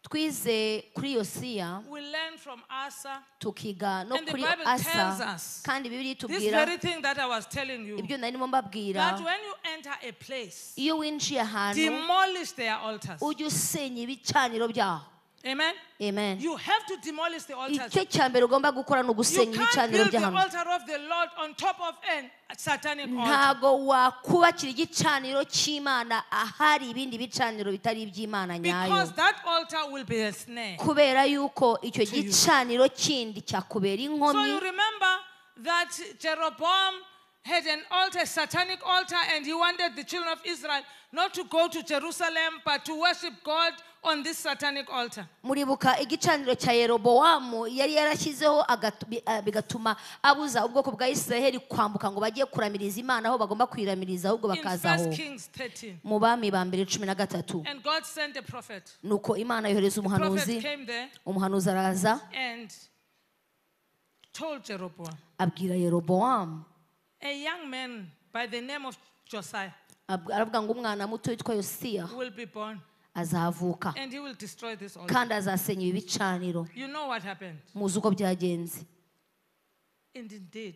Speaker 2: twize kuri yosiya
Speaker 1: we learn from Asa,
Speaker 2: tukiga no
Speaker 1: And the
Speaker 2: kuri
Speaker 1: Bible tells
Speaker 2: asa
Speaker 1: us
Speaker 2: kandi bibiri
Speaker 1: this
Speaker 2: itubwira
Speaker 1: very thing that I was telling you,
Speaker 2: ibyo nari ndimo
Speaker 1: that
Speaker 2: mbabwira
Speaker 1: when you enter a place,
Speaker 2: iyo winjiye ahantu
Speaker 1: demolish their altars.
Speaker 2: ujye usenya ibicaniro byaho
Speaker 1: Amen.
Speaker 2: amen
Speaker 1: You have to demolish the altars.
Speaker 2: icyo cya mbere ugomba gukora ni
Speaker 1: You can't
Speaker 2: ugusenya ibicaniro
Speaker 1: build the
Speaker 2: by'ahantu
Speaker 1: altar of the Lord on top of an satanic altar.
Speaker 2: ntago wakubakira igicaniro cy'imana ahari ibindi bicaniro bitari iby'imana
Speaker 1: Because
Speaker 2: nyayo
Speaker 1: that altar will be a snare.
Speaker 2: kubera yuko icyo
Speaker 1: To you.
Speaker 2: gicaniro kindi cyakubera
Speaker 1: So you
Speaker 2: inkomyi
Speaker 1: remember that Jeroboam had an altar, satanic altar, and he wanted the children of Israel not to go to Jerusalem but to worship God on this satanic altar.
Speaker 2: muribuka igicaniro cya yerobowamu yari yarashyizeho agatu- bi- ah, bigatuma abuza ubwoko bwa isiraheli kwambuka ngo bajye kuramiriza imana aho bagomba kuyiramiriza ahubwo
Speaker 1: In
Speaker 2: bakaza aho
Speaker 1: 1 Kings 13.
Speaker 2: mu bami ba mbere cumi na gatatu
Speaker 1: And God sent a prophet.
Speaker 2: nuko imana yohereza
Speaker 1: Prophet
Speaker 2: umuhanuzi
Speaker 1: came there
Speaker 2: umuhanuzi araza
Speaker 1: and told Jeroboam,
Speaker 2: abwira yerobowamu
Speaker 1: a young man by the name of Josiah
Speaker 2: ab- aravuga ngo umwana muto witwa yosiya
Speaker 1: will be born
Speaker 2: azavuka
Speaker 1: and he will destroy this altar.
Speaker 2: kandi azasenya ibi bicaniro
Speaker 1: You know what happened.
Speaker 2: muzi uko byagenze
Speaker 1: And indeed,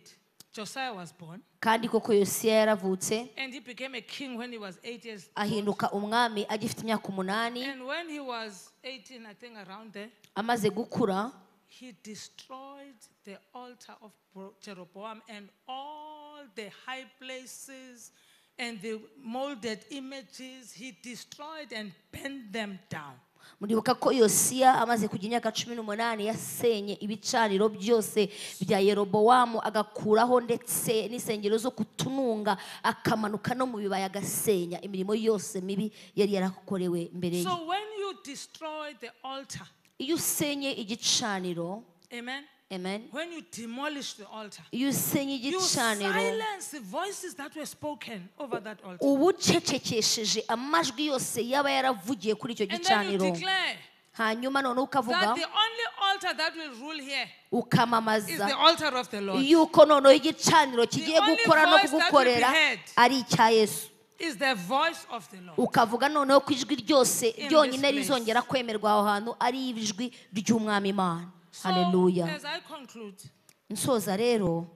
Speaker 1: Josiah was born
Speaker 2: kandi koko yosiya yaravutse
Speaker 1: and he became a king when he was eight years
Speaker 2: ahinduka umwami agifite imyaka umunani
Speaker 1: And when he was 18, I think around there,
Speaker 2: amaze gukura
Speaker 1: he destroyed the altar of Bro- Jeroboam and all the high places and the molded images. He destroyed and bent them down.
Speaker 2: muribuka ko yosiya amaze kugira imyaka cumi n'umunani yasenye ibicaniro byose bya yerobowamu agakuraho ndetse n'insengero zo kutununga akamanuka no mu bibaya agasenya imirimo yose mibi yari yarakorewe mbere ye
Speaker 1: So when you destroy the altar,
Speaker 2: iyo usenye igicaniro
Speaker 1: amen,
Speaker 2: amen
Speaker 1: when you demolish the altar,
Speaker 2: iyo usenye
Speaker 1: you
Speaker 2: igicaniro
Speaker 1: silence the voices that were spoken over that altar.
Speaker 2: uba ucecekesheje amajwi yose yaba yaravugiye kuri icyo
Speaker 1: And then you
Speaker 2: gicaniro
Speaker 1: declare
Speaker 2: hanyuma noneho ukavuga
Speaker 1: that the only altar that will rule here is
Speaker 2: ukamamaza
Speaker 1: the altar of the Lord.
Speaker 2: yuko noneho igicaniro kigiye
Speaker 1: only
Speaker 2: gukora no
Speaker 1: voice that will be
Speaker 2: kugukorera
Speaker 1: heard.
Speaker 2: ari icya yesu
Speaker 1: is the voice of the Lord.
Speaker 2: ukavuga noneho ko ijwi ryose
Speaker 1: this
Speaker 2: ryonyine
Speaker 1: place.
Speaker 2: rizongera kwemerwa aho hantu ari ijwi ry'umwami imana
Speaker 1: So,
Speaker 2: haleluya
Speaker 1: as I conclude,
Speaker 2: nsoza rero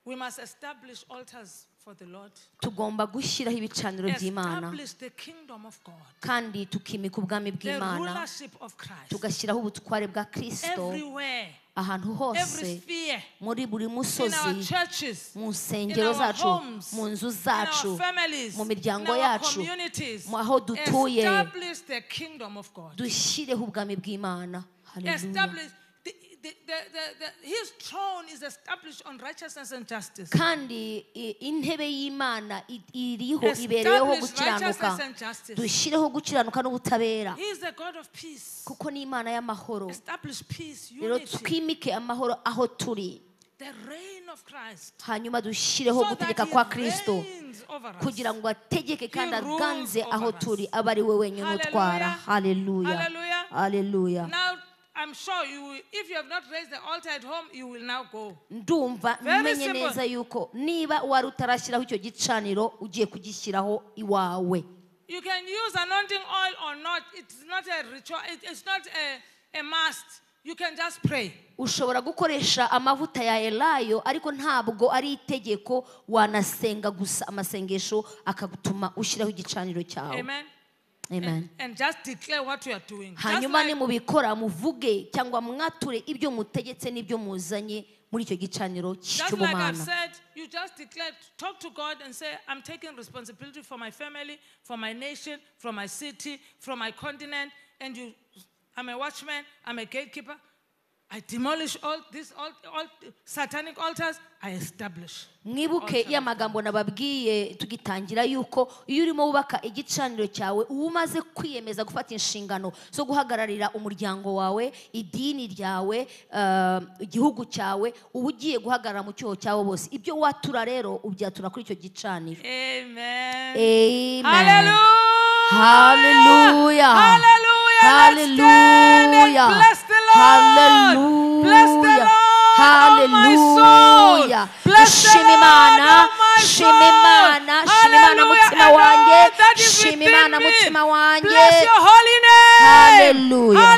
Speaker 1: we must establish altars for the Lord,
Speaker 2: tugomba gushyiraho ibicaniro by'imana
Speaker 1: establish the kingdom of God,
Speaker 2: kandi tukimika ubwami
Speaker 1: the
Speaker 2: bw'imana
Speaker 1: rulership of Christ
Speaker 2: tugashyiraho ubutware bwa kristo
Speaker 1: everywhere,
Speaker 2: ahantu
Speaker 1: every
Speaker 2: hose
Speaker 1: sphere,
Speaker 2: muri buri
Speaker 1: in our
Speaker 2: musozi
Speaker 1: churches,
Speaker 2: mu
Speaker 1: in
Speaker 2: nsengero
Speaker 1: our
Speaker 2: zacu
Speaker 1: homes,
Speaker 2: mu nzu
Speaker 1: in our
Speaker 2: zacu
Speaker 1: families,
Speaker 2: mu
Speaker 1: in
Speaker 2: miryango
Speaker 1: our
Speaker 2: yacu
Speaker 1: communities.
Speaker 2: mu aho dutuye
Speaker 1: Establish the kingdom of God.
Speaker 2: dushyireho ubwami bw'imana Hallelujah.
Speaker 1: Establish the, the, the, the, the, his throne is established on righteousness and justice.
Speaker 2: kandi i- intebe y'imana i- iriho ibereyeho
Speaker 1: Establish righteousness
Speaker 2: gukiranuka
Speaker 1: and justice.
Speaker 2: dushyireho gukiranuka n'ubutabera
Speaker 1: He is the God of peace.
Speaker 2: kuko ni imana y'amahoro
Speaker 1: Establish peace,
Speaker 2: rero
Speaker 1: unity,
Speaker 2: twimike amahoro aho turi
Speaker 1: the reign of Christ.
Speaker 2: hanyuma dushyireho gutegeka kwa kristo
Speaker 1: reigns over us.
Speaker 2: kugira ngo ategeke kandi
Speaker 1: He rules
Speaker 2: aganze
Speaker 1: over
Speaker 2: aho
Speaker 1: us.
Speaker 2: turi abe ari we wenyine utwara haleluya
Speaker 1: Hallelujah.
Speaker 2: haleluya
Speaker 1: Now, I'm sure you will, if you have not raised the altar at home, you will now go.
Speaker 2: ndumva
Speaker 1: Very
Speaker 2: menye
Speaker 1: simple.
Speaker 2: neza yuko niba wari utarashyiraho icyo gicaniro ugiye kugishyiraho iwawe
Speaker 1: You can use anointing oil or not. It's not a ritual. It, it's not a, a must. You can just pray.
Speaker 2: ushobora gukoresha amavuta ya elayo ariko ntabwo ari itegeko wanasenga gusa amasengesho akagutuma ushyiraho igicaniro cyawe
Speaker 1: Amen.
Speaker 2: amen
Speaker 1: And, and just declare what you are doing. Just
Speaker 2: hanyuma
Speaker 1: like,
Speaker 2: nimubikora muvuge cyangwa mwature ibyo mutegetse n'ibyo muzanye muri icyo gicaniro
Speaker 1: just like I've
Speaker 2: cy'ubumana
Speaker 1: said, you just declare, talk to God and say, I'm taking responsibility for my family, for my nation, for my city, for my continent. And you, I'm a watchman, I'm a gatekeeper. I demolish all these all, all satanic altars, I establish.
Speaker 2: mwibuke ya magambo nababwiye tugitangira yuko iyo urimo wubaka igicaniro cyawe uba umaze kwiyemeza gufata inshingano zo guhagararira umuryango wawe idini ryawe eh, igihugu cyawe uba ugiye guhagarara mu cyoho cyawe bose ibyo watura rero ubyatura kuri icyo gicaniro
Speaker 1: Amen.
Speaker 2: amen
Speaker 1: Hallelujah.
Speaker 2: Hallelujah.
Speaker 1: Hallelujah.
Speaker 2: Hallelujah.
Speaker 1: Let's stand and Bless the Lord.
Speaker 2: Hallelujah. Shima Imana, shima Imana, shima Imana mutima wanjye, shima Imana mutima wanjye.
Speaker 1: Hallelujah.
Speaker 2: Hallelujah.